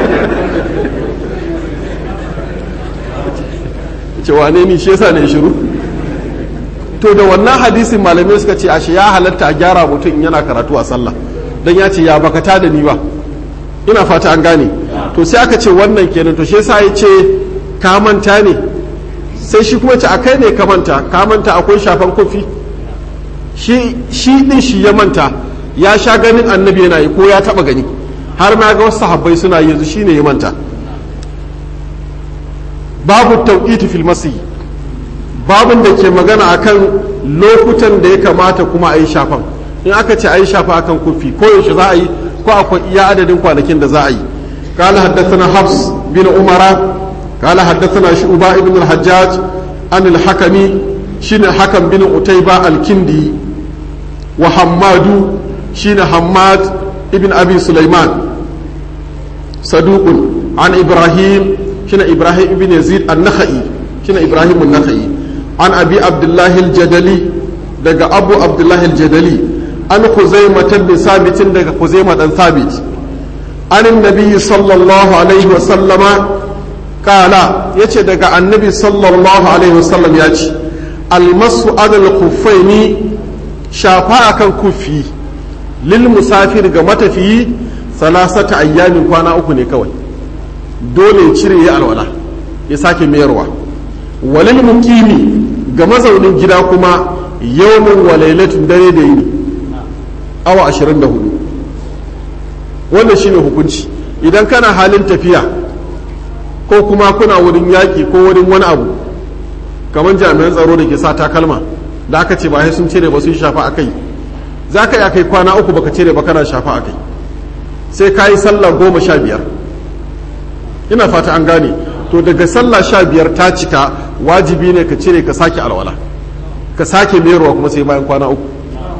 ce wane ni shi yasa ne shiru to da wannan hadisin malamai suka ce ashe ya halatta a gyara mutum in yana karatu a sallah dan ya ce ya baka tada ni ba ina fata an gane to sai aka ce wannan kenan to shi yasa ya ce ka manta ne sai shi kuma ce a kai ne ka manta ka manta akwai shafan kofi shi shi din shi ya manta ya sha ganin annabi yana yi ko ya taba gani har ma ga wasu sahabbai suna yanzu shine ya manta babu tauqiti fil masih babun da ke magana akan lokutan da ya kamata kuma a yi shafan in aka ce a yi shafa akan kofi ko yaushe za a yi ko akwai iya adadin kwanakin da za a yi قال حدثنا حفص بن عمر قال حدثنا شعبة بن الحجاج عن الحكم شين حكم بن عتيبة الكندي وحماد شين حماد ابن أبي سليمان صدوق عن إبراهيم شين إبراهيم بن يزيد النخعي شين إبراهيم النخعي عن أبي عبد الله الجدلي دقى أبو عبد الله الجدلي عن خزيمة بن ثابت دقى خزيمة بن ثابت عن النبي صلى الله عليه وسلم قال يتي دقى النبي صلى الله عليه وسلم يتي المس على الخفين شافا كان كفي للمسافر ga matafiyi salasata ayyamin kwana uku ne kawai dole ya cire ya alwala ya sake mayarwa walil mukimi ga mazaunin gida kuma yawmin wa lailatun dare da yini awa 24 wannan shine hukunci idan kana halin tafiya ko kuma kuna wurin yaƙi ko wurin wani abu kamar jami'an tsaro da ke sa takalma da aka ce ba sai sun cire ba sun shafa a kai za ka iya kai kwana uku baka cire ba kana shafa a kai sai ka yi sallah goma sha biyar ina fata an gane to daga sallah sha biyar ta cika wajibi ne ka cire ka sake alwala ka sake merowa kuma sai bayan kwana uku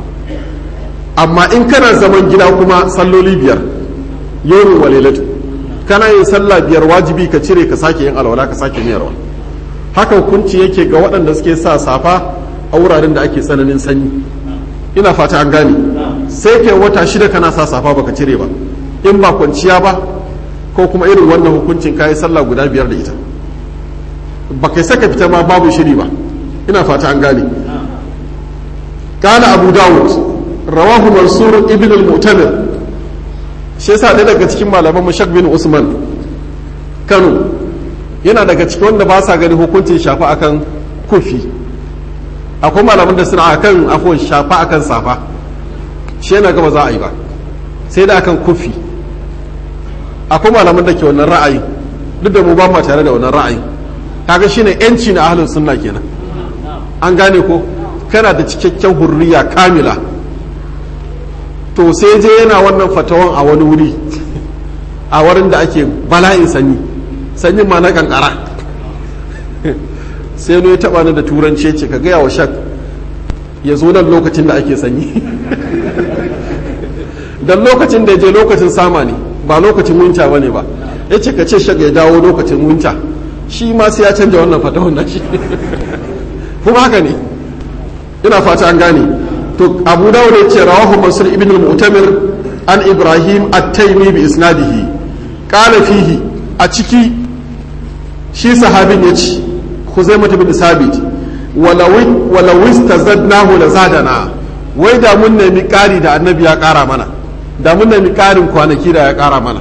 amma in kana zaman gida kuma salloli biyar yawon walilatu kana yin sallah biyar wajibi ka cire ka sake yin alwala ka sake merowa haka hukunci yake ga waɗanda suke sa safa a wuraren da ake tsananin sanyi ina fata an gane sai kai wata shida kana sa safa baka cire ba in ba kwanciya ba ko kuma irin wannan hukuncin kayi sallah guda biyar da ita ba kai saka fita ma babu shiri ba ina fata an gane kana abu dawud rawahu mansur ibn al-mu'tamir shi yasa ɗaya daga cikin malaman mashak bin usman kano yana daga cikin wanda ba sa gani hukuncin shafa akan kufi akwai malaman da suna akan afuwan shafa akan safa shi yana gaba za a yi ba sai da akan kufi akwai malaman da ke wannan ra'ayi duk da mu ba ma tare da wannan ra'ayi kaga shine yanci na ahlus sunna kenan an gane ko kana da cikakken hurriya kamila to sai je yana wannan fatawan a wani wuri a wurin da ake bala'in sanyi sanyin ma na kankara sai ya taba ni da turanci ce ka gaya wa shak ya zo nan lokacin da ake sanyi dan lokacin da ya je lokacin sama ne ba lokacin winta ba ne ba ya ce ka ce shak ya dawo lokacin winta shi ma sai ya canja wannan fatahun na shi kuma haka ne ina fata an gane to abu dawud ya ce rawahu mansur ibn al-mu'tamir an ibrahim at-taymi bi isnadihi qala fihi a ciki shi sahabin ya ce khuzaimah bin sabit walau istazadnahu la zadana wai da mun nemi ƙari da annabi ya ƙara mana da mun nemi ƙarin kwanaki da ya ƙara mana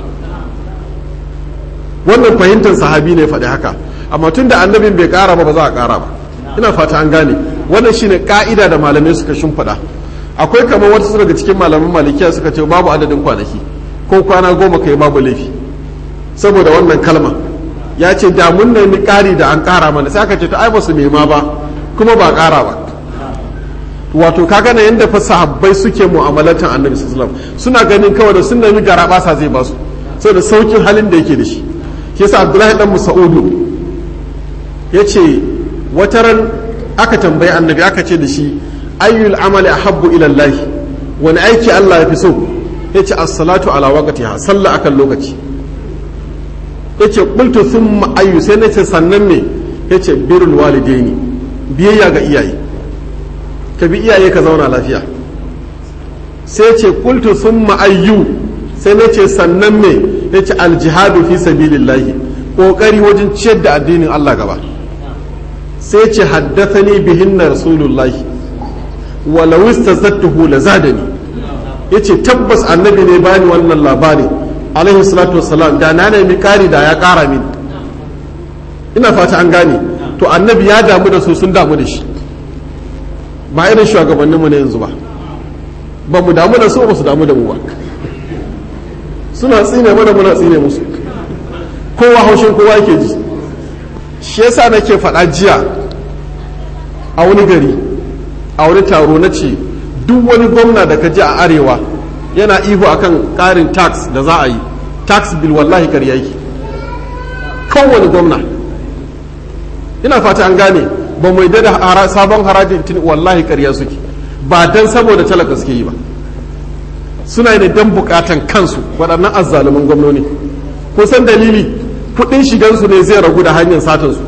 wannan fahimtar sahabi ne faɗi haka amma tun da annabin bai ƙara ba ba za a ƙara ba ina fata an gane wannan shine ka'ida da malamai suka shimfiɗa akwai kamar wata daga cikin malaman malikiya suka ce babu adadin kwanaki ko kwana goma kai babu laifi saboda wannan kalma ya ce da mun nemi ƙari da an ƙara mana sai aka ce ta ai ba su nema ba kuma ba ƙara ba wato kaga na yanda fa sahabbai suke mu'amalatan annabi sallallahu alaihi suna ganin kawai da sun nemi garaba sa zai basu saboda saukin halin da yake da shi ke sa abdullahi dan musa'udu ya ce wata ran aka tambayi annabi aka ce da shi ayyul amali ahabbu ila Allah wani aiki Allah ya fi so yace as-salatu ala waqtiha sallah akan lokaci yace qultu thumma ayyu sai nace sannan ne yace birrul walidaini biyayya ga iyaye ka bi iyaye ka zauna lafiya sai ce qultu thumma ayyu sai nace sannan ne yace al-jihadu fi sabilillahi kokari wajen ciyar da addinin Allah gaba sai ce haddathani bihinna rasulullahi walau istazattuhu lazadani yace tabbas annabi ne bani wannan labari alaihi salatu wassalam da na nemi kari da ya kara min ina fata an gane to annabi ya damu da su sun damu da shi ba irin shugabannin mu ne yanzu ba ba mu damu da su ba su damu da mu ba suna tsine mana muna tsine musu kowa haushin kowa yake ji shi yasa nake faɗa jiya a wani gari a wani taro na ce duk wani gwamna da ka ji a arewa yana ihu akan ƙarin tax da za a yi tax bill wallahi karya yake kowane gwamna ina fata an gane ba mu da sabon harajin tun wallahi karya suke ba dan saboda talaka suke yi ba suna yi don bukatan kansu waɗannan azzaluman gwamnoni ko san dalili kuɗin shigansu ne zai ragu da hanyar satansu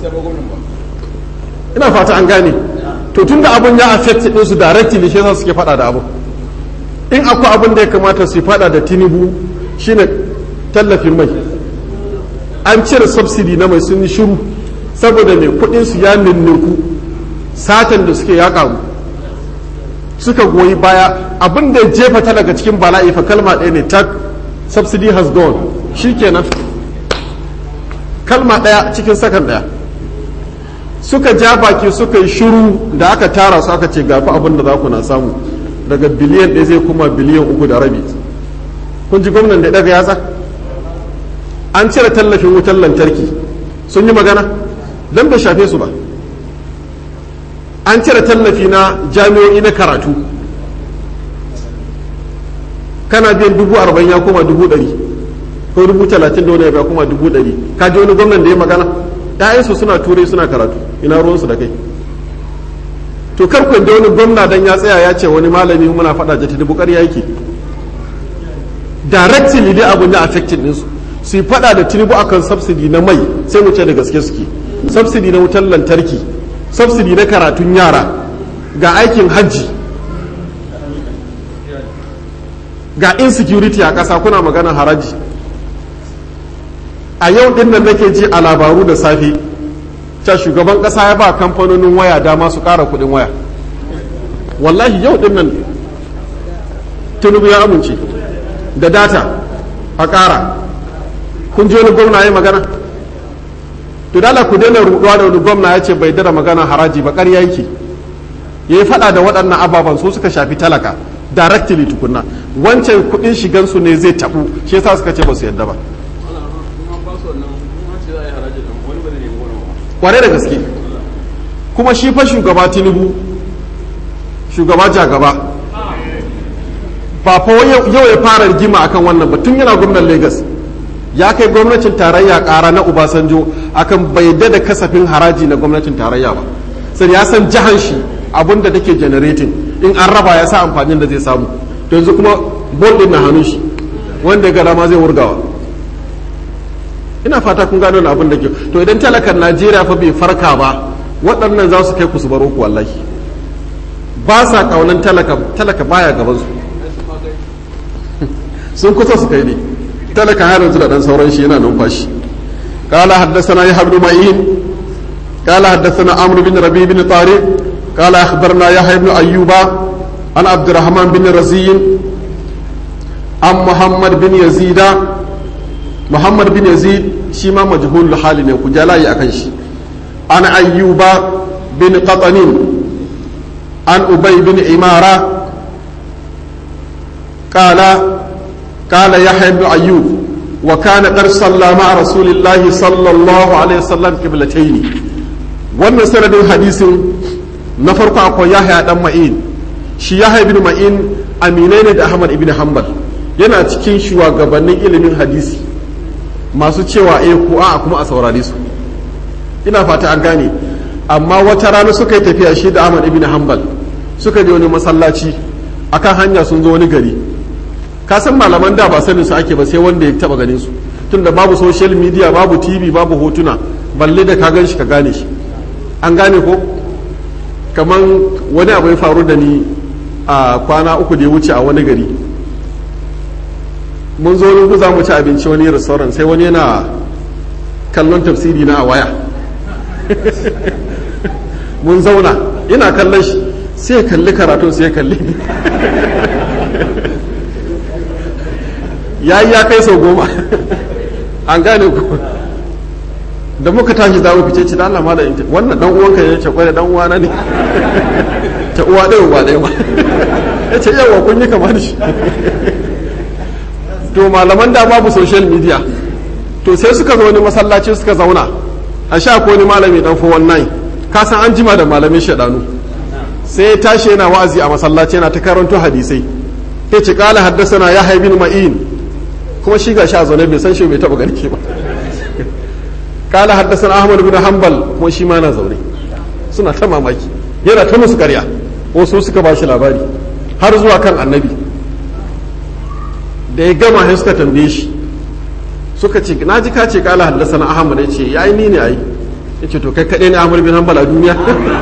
ina fata an gane to tun da abun ya affect din su directly shi yasa suke fada da abu in akwai abun da ya kamata su fada da tinubu shine tallafin mai an cire subsidy na mai sun yi shiru saboda mai kudin su ya ninninku satan da suke ya karu suka goyi baya abin da ya jefa ta daga cikin bala'i fa kalma ɗaya ne tak subsidy has gone shikenan kalma ɗaya cikin sakan ɗaya suka ja baki suka yi shiru da aka tara su aka ce gafi abin da za ku na samu daga biliyan ɗaya zai kuma biliyan uku da rabi kun ji gwamnan da daga yatsa an cire tallafin wutar lantarki sun yi magana don bai shafe su ba an cire tallafi na jami'o'i na karatu kana biyan dubu arba'in ya koma dubu ɗari ko dubu talatin da wani ya koma dubu ɗari ka ji wani gwamnan da ya magana ‘ya'yansu suna turai suna karatu ina ruwansu da kai to karku da wani gwamna dan ya tsaya ya ce wani malami muna faɗa jati da bukar yake directly dai abun ya affected ɗinsu su yi faɗa da tinubu akan subsidy na mai sai mu ce da gaske suke subsidy na wutar lantarki subsidy na karatun yara ga aikin hajji ga insecurity a ƙasa kuna magana haraji a yau din nan nake ji a labaru da safe ta shugaban kasa ya ba kamfanonin waya dama su kara kudin waya wallahi yau din nan tinubu ya amince da data a kara kun ji wani gwamna ya magana to dala ku daina ruduwa da wani gwamna ya ce bai dara magana haraji ba ƙarya yake ya yi faɗa da waɗannan ababen su suka shafi talaka directly tukunna wancan kuɗin shigansu ne zai taɓu shi yasa suka ce ba su yadda ba kware da gaske kuma shi fa shugaba tinubu shugaba jagaba ba fa yau ya fara rigima akan wannan ba tun yana gwamnan lagos ya kai gwamnatin tarayya kara na ubasanjo akan bai da kasafin haraji na gwamnatin tarayya ba sai ya san jihar shi abinda take generating in an raba ya sa amfanin da zai samu to yanzu kuma bol din na hannun shi wanda ya gada ma zai wurgawa ina fata kun gano abin da ke to idan talakan najeriya fa bai farka ba waɗannan za su kai ku su baro ku wallahi ba sa kaunan talaka talaka baya gaban su sun kusa su kai ne talaka har yanzu da dan sauran shi yana numfashi قال حدثنا يحيى بن معين قال حدثنا عمرو بن ربيع بن طارق قال اخبرنا يحيى بن ايوب عن عبد الرحمن بن رزي عن محمد بن يزيد محمد بن يزيد شيما مجهول الحال ne ku jalayi akan shi an ayyuba bin qatanin an ubay bin imara qala qala yahya ibn ayyub wa kana qad salla ma'a rasulillahi sallallahu alaihi wasallam qiblatayn wannan sanadin hadisin na farko akwai yahya dan ma'in shi yahya ibn ma'in aminai ne da ahmad ibn hanbal yana cikin shugabannin ilimin hadisi masu cewa eh ko a kuma a saurare su ina fata an gane amma wata rana suka yi tafiya shi da ahmad ibn hanbal suka je wani masallaci akan hanya sun zo wani gari ka san malaman da ba sanin su ake ba sai wanda ya taba ganin su tunda babu social media babu tv babu hotuna balle da ka gan shi ka gane shi an gane ko kamar wani abu ya faru da ni a kwana uku da ya wuce a wani gari mun zo wani za mu ci abinci wani restaurant sai wani yana kallon tafsiri na a waya mun zauna ina kallon shi sai ya kalli karatun sai ya kalli ya yi ya kai sau goma an gane ku da muka tashi za mu fice ci da Allah mala inta wannan dan uwanka ne ce kwai da dan uwana ne ta uwa ɗaya uwa ɗaya ba ya ce yawa kun yi kama da shi to malaman da babu social media to sai suka zo wani masallaci suka zauna a sha ko wani malami dan 419 ka san an jima da malamin shaɗanu sai ya tashi yana wa'azi a masallaci yana ta karanto hadisai ya ce kala haddasa ya haibin ma'in kuma shi ga sha zaune bai san shi bai taɓa garke ba kala haddasa ahmad bin hanbal kuma shi ma na zaune suna ta mamaki yana ta musu karya wasu suka ba shi labari har zuwa kan annabi da ya gama sai suka tambaye shi suka ce na ji ka ce kala haddasa na ahmad ya ce ya yi ni ne ai ya ce to kai kaɗai ne ahmad bin hanbal a duniya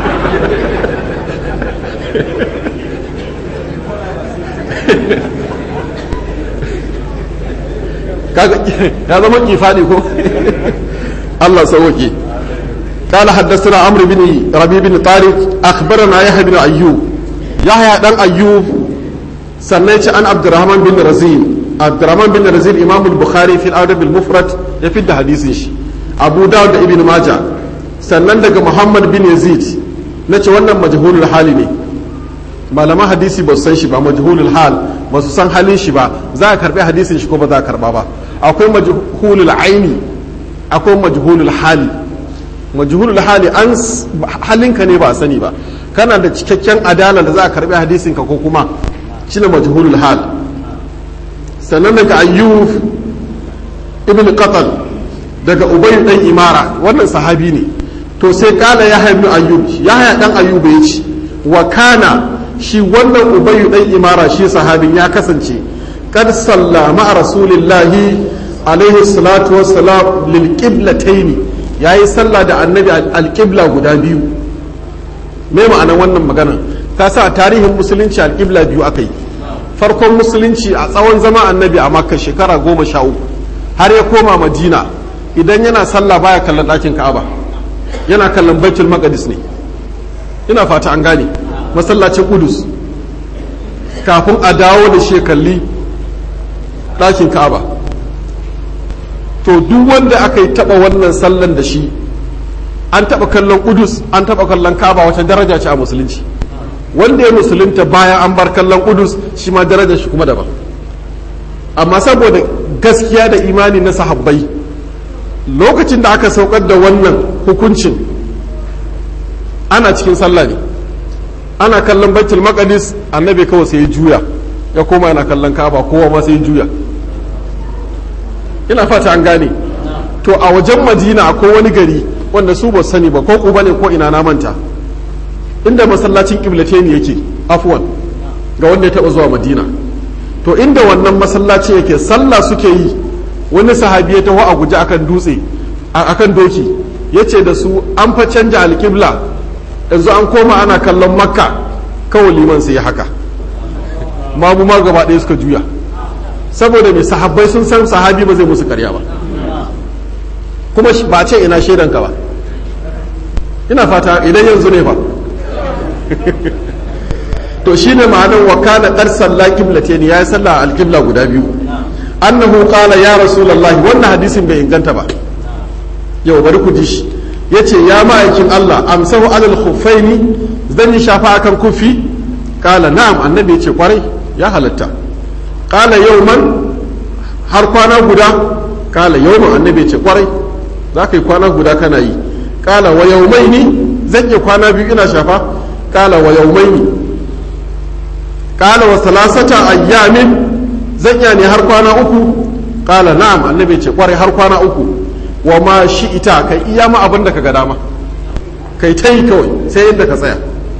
ya zama kifadi ko الله سوكي قال حدثنا عمرو بن ربيع بن طارق اخبرنا يحيى بن ايوب يحيى بن ايوب سنيت عن عبد الرحمن بن رزين عبد الرحمن بن رزين امام البخاري في الادب المفرد يفيد حديث شي ابو داود ابن ماجه sannan daga muhammad bin yazid na ce wannan majhulul hali ne malaman hadisi ba su san shi ba majhulul hal ba su san halin shi ba za a karbi hadisin shi ko ba za a karba ba akwai majhulul aini akwai majhulul hali majhulul hali an halinka ne ba a sani ba kana da cikakken adala da za a karbi hadisin ka ko kuma shine majhulul hal sannan daga ayyub ibn qatan daga ubay dan imara wannan sahabi ne to sai kala ya ibn ayyub ya dan ayyub ya ce wa kana shi wannan ubay dan imara shi sahabin ya kasance kad sallama a rasulillahi alaihi salatu wassalam lil qiblatayn yayi sallah da annabi alqibla guda biyu me ma'anar wannan magana ka sa tarihin musulunci alqibla biyu akai farkon musulunci a tsawon zama annabi a makka shekara goma sha uku har ya koma madina idan yana sallah baya kallon ɗakin ka'aba yana kallon baitul maqdis ne ina fata an gane masallacin kudus kafin a dawo da shi kalli ɗakin ka'aba to duk wanda aka yi taba wannan sallan da shi an taba kallon kudus an taba kallon kaba wata daraja ce a musulunci wanda ya musulunta bayan an bar kallon kudus shi ma darajar shi kuma daban amma saboda gaskiya da imani na sahabbai lokacin da aka saukar da wannan hukuncin ana cikin sallah ne ana kallon baitul maqdis annabi kawai sai ya juya ya koma yana kallon kaba kowa ma sai ya juya ina fata an gane to a wajen madina akwai wani gari wanda su ba sani ba ko kuba ne ko ina na manta inda masallacin ne yake afwan ga wanda ya taba zuwa madina to inda wannan masallaci yake sallah suke yi wani sahabi ya taho a guje akan dutse akan doki ya ce da su an fa canja alƙibla yanzu an koma ana kallon makka kawai liman sai ya haka mamu ma gaba ɗaya suka juya saboda mai sahabbai sun san sahabi ba zai musu karya ba kuma ba ce ina shaidanka ba ina fata idan yanzu ne fa to shine ma'anar wa kana qad salla qiblatayn ya salla al-qibla guda biyu annahu qala ya rasulullahi wannan hadisin bai inganta ba yau bari ku ji shi yace ya ma'aikin Allah amsahu alal khuffaini zan yi shafa akan kufi kala na'am annabi yace kwarai ya halatta kala yauman har kwana guda kala yauman annabi yace kwarai za ka yi kwana guda kana yi kala wa yaumaini zan yi kwana biyu ina shafa kala wa yaumaini kala wa salasata ayyamin zan iya ne har kwana uku kala na'am annabi ce kwarai har kwana uku wa ma shi ita kai iya ma abin da ka ga dama kai ta yi kawai sai yadda ka tsaya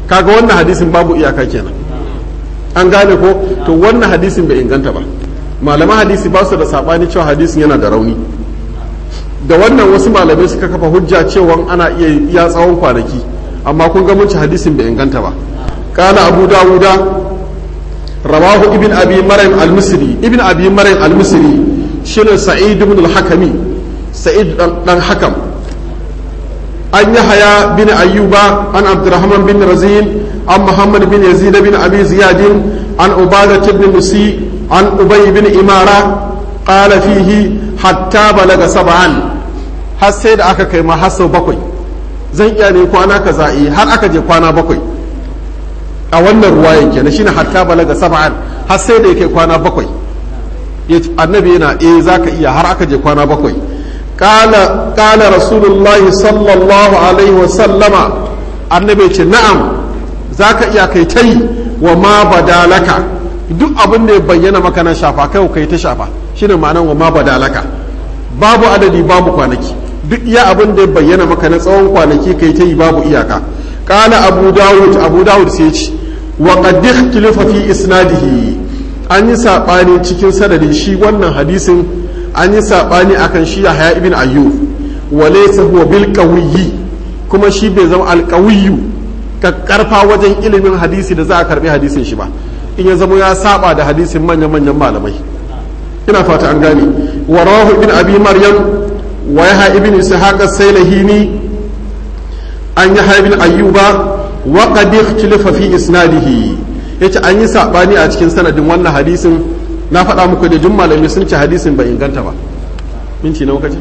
kaga wannan hadisin babu iyaka kenan an gane ko to wannan hadisin bai inganta ba malaman hadisi ba su da sabani cewa hadisin yana da rauni da wannan wasu malamai suka kafa hujja cewa ana iya iya tsawon kwanaki amma kun ga mun ci hadisin bai inganta ba kana abu dawuda rawahu ibn abi maryam al-misri ibn abi maryam al-misri shine sa'id ibn al-hakami sa'id dan hakam an yahya bin ayyuba an abdurrahman bin razin an muhammad bin yazid bin abi ziyad an ubadah ibn musi an ubay bin imara qala fihi hatta balaga sab'an har sai da aka kai ma har sau bakwai zan iya ne kwana kaza yi har aka je kwana bakwai a wannan ruwayan kenan shine hatta balaga sab'an har sai da yake kwana bakwai annabi yana eh zaka iya har aka je kwana bakwai qala qala rasulullah sallallahu alaihi wa sallama annabi ce na'am zaka iya kai tai wa ma badalaka duk abin da ya bayyana maka na shafa kai kai ta shafa shine ma'anar wa ma badalaka babu adadi babu kwanaki duk iya abin da ya bayyana maka na tsawon kwanaki kai ta yi babu iyaka qala abu dawud abu dawud sai ce wa qad ikhtalafa fi isnadihi an yi sabani cikin sanadin shi wannan hadisin an yi sabani akan shi Yahya ibn Ayyub wa laysa huwa bil qawiyyi kuma shi bai zama al qawiyyu karfa wajen ilimin hadisi da za a karbi hadisin shi ba in ya zama ya saba da hadisin manyan manyan malamai ina fata an gane wa rawahu ibn abi maryam wa yahya ibn ishaq as-sailahini an yahya ibn ayyuba wa qad ikhtalafa fi isnadihi yace an yi sabani a cikin sanadin wannan hadisin na faɗa muku da jin malami sun ce hadisin bai inganta ba minti nawa kace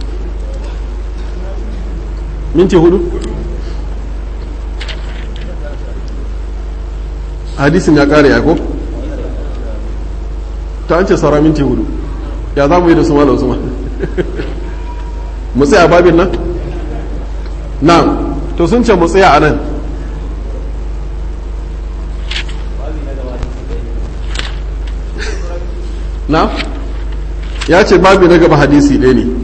minti hudu hadisin ya kare ya ko ta an ce saura minti hudu ya za mu yi da su malam su ma mu tsaya babin nan na to sun ce mu tsaya a nan na ya ce babi na gaba hadisi ɗaya ne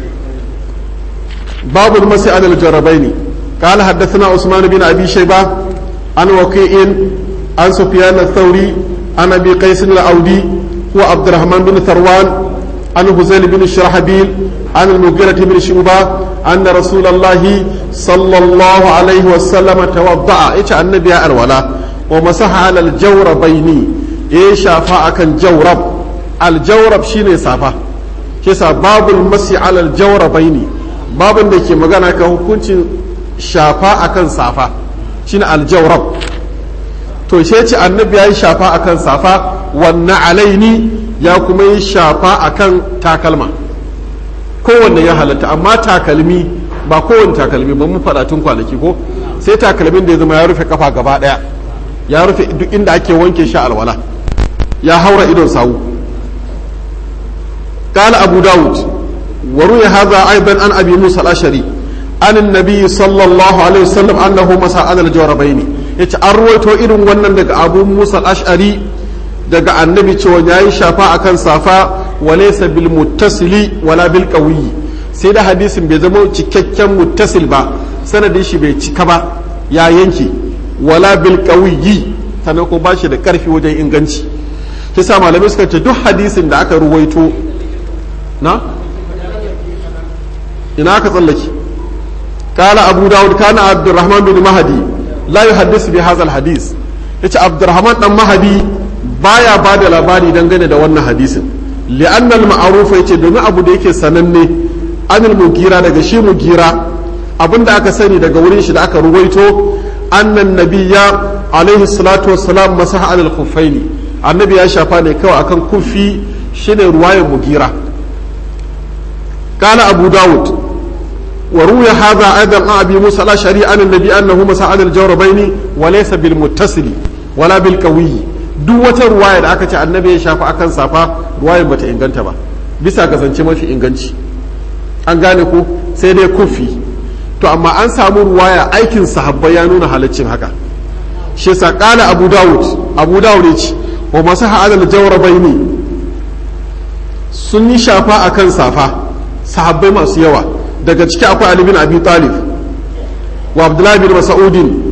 babu masu adal jarabai ne قال حدثنا عثمان بن ابي شيبه عن وكيع عن سفيان الثوري عن ابي قيس الاودي هو عبد الرحمن بن ثروان عن هزيل بن الشرحبيل عن المغيرة بن شعبة أن رسول الله صلى الله عليه وسلم توضأ إيش النبي الولا ومسح على الجوربين إيش شافا كان جورب الجورب شيني صافا كيسا باب المسح على الجوربين باب da ke magana kan hukuncin shafa akan safa shine aljawrab to shi ce annabi ya yi shafa akan safa wannan alaini ya kuma yi shafa akan takalma kowanne ya halatta amma takalmi ba kowanne takalmi ba mu faɗa tun kwanaki ko sai takalmin da ya zama ya rufe kafa gaba ɗaya ya rufe duk inda ake wanke shi alwala ya haura idon sawu قال أبو داود وروي هذا أيضا عن أبي موسى الأشري عن النبي صلى الله عليه وسلم أنه مسح على الجوربين yace an ruwaito irin wannan daga abu musa ash'ari daga annabi cewa ya yi shafa akan safa walaysa bil muttasili wala bil qawiyyi sai da hadisin bai zama cikakken muttasil ba sanadin shi bai cika ba ya yanke wala bil qawiyyi sannan ko ba shi da karfi wajen inganci kisa malamai suka ce duk hadisin da aka ruwaito na ina aka tsallake قال أبو داود كان عبد الرحمن بن مهدي لا يحدث بهذا الحديث yace Abdurrahman dan Mahadi baya ba da labari dangane da wannan hadisin li'anna al-ma'ruf yace domin abu da yake sananne anil mugira daga shi mugira abinda aka sani daga wurin shi da aka ruwaito annan nabiyya alaihi salatu wassalam masaha alal khuffaini annabi ya shafa ne kawai akan kufi shine ruwayar mugira قال أبو داود وروي هذا أيضا عن أبي موسى الأشعري عن النبي أنه مسح على الجوربين وليس بالمتصل ولا بالقوي duk wata ruwaya da aka ce annabi ya shafa akan safa ruwayar bata inganta ba bisa ga zance mafi inganci an gane ko sai dai kufi to amma an samu ruwaya aikin sahabbai ya nuna halaccin haka shi yasa qala abu dawud abu dawud ya ce wa masaha alal jawrabaini sun yi shafa akan safa sahabbai masu yawa daga ciki akwai Ali bin Abi Talib wa Abdullahi bin Mas'udin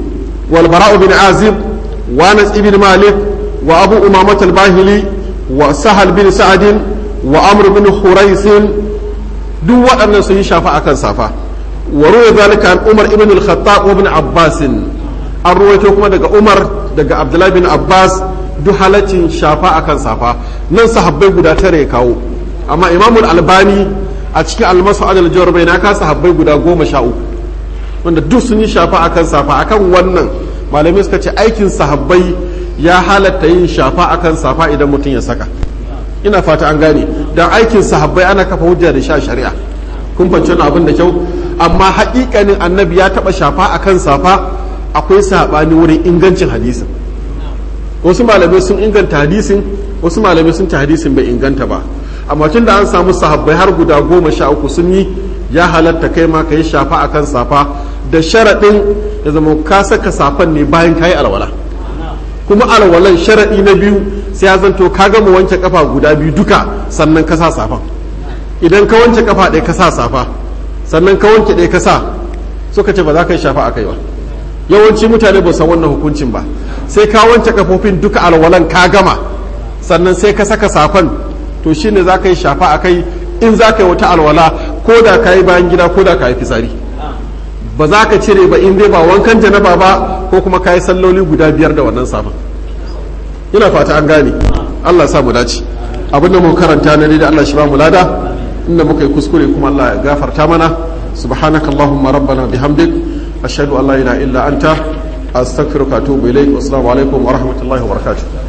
wal bara'u bin azib wa anas ibn malik wa abu umamat al-bahili wa sahal bin sa'ad wa amr bin hurais duk waɗannan sun yi shafa akan safa wa ruwa zalika an umar ibn al-khattab wa ibn abbas an ruwaito kuma daga umar daga abdullahi bin abbas duk halaccin shafa akan safa nan sahabbai guda tare ya kawo amma imamul albani a cikin almasu adal jawar bai na kasa sahabbai guda goma sha uku wanda duk sun yi shafa akan safa akan wannan malamai suka ce aikin sahabbai ya halatta yin shafa akan safa idan mutum ya saka ina fata an gane dan aikin sahabbai ana kafa hujja da sha shari'a kun fahimci abin da kyau amma haƙiƙanin annabi ya taɓa shafa akan safa akwai saɓani wurin ingancin hadisin wasu malamai sun inganta hadisin wasu malamai sun ta hadisin bai inganta ba amma tun da an samu sahabbai har guda goma sha uku sun yi ya halatta kai ma ka yi shafa akan safa da sharaɗin ya zama ka saka safan ne bayan ka yi alwala kuma alwalan sharaɗi na biyu sai ya zanto ka gama wanke kafa guda biyu duka sannan ka sa safan idan ka wanke kafa ɗaya ka sa safa sannan ka wanke ɗaya ka sa suka ce ba za ka yi shafa a kai ba yawanci mutane ba san wannan hukuncin ba sai ka wanke kafofin duka alwalan ka gama sannan sai ka saka safan to shine za ka yi shafa a kai in za ka yi wata alwala ko da ka yi bayan gida ko da ka yi fitsari ba za ka cire ba in dai ba wankan janaba ba ko kuma ka yi salloli guda biyar da wannan safan ina fata an gane Allah sa mu dace abin da mu karanta na da Allah shi ba mu lada inda muka yi kuskure kuma Allah ya gafarta mana subhanakallahumma rabbana bihamdik ashhadu an la ilaha illa anta astaghfiruka wa atubu ilaik wassalamu alaikum wa rahmatullahi wa barakatuh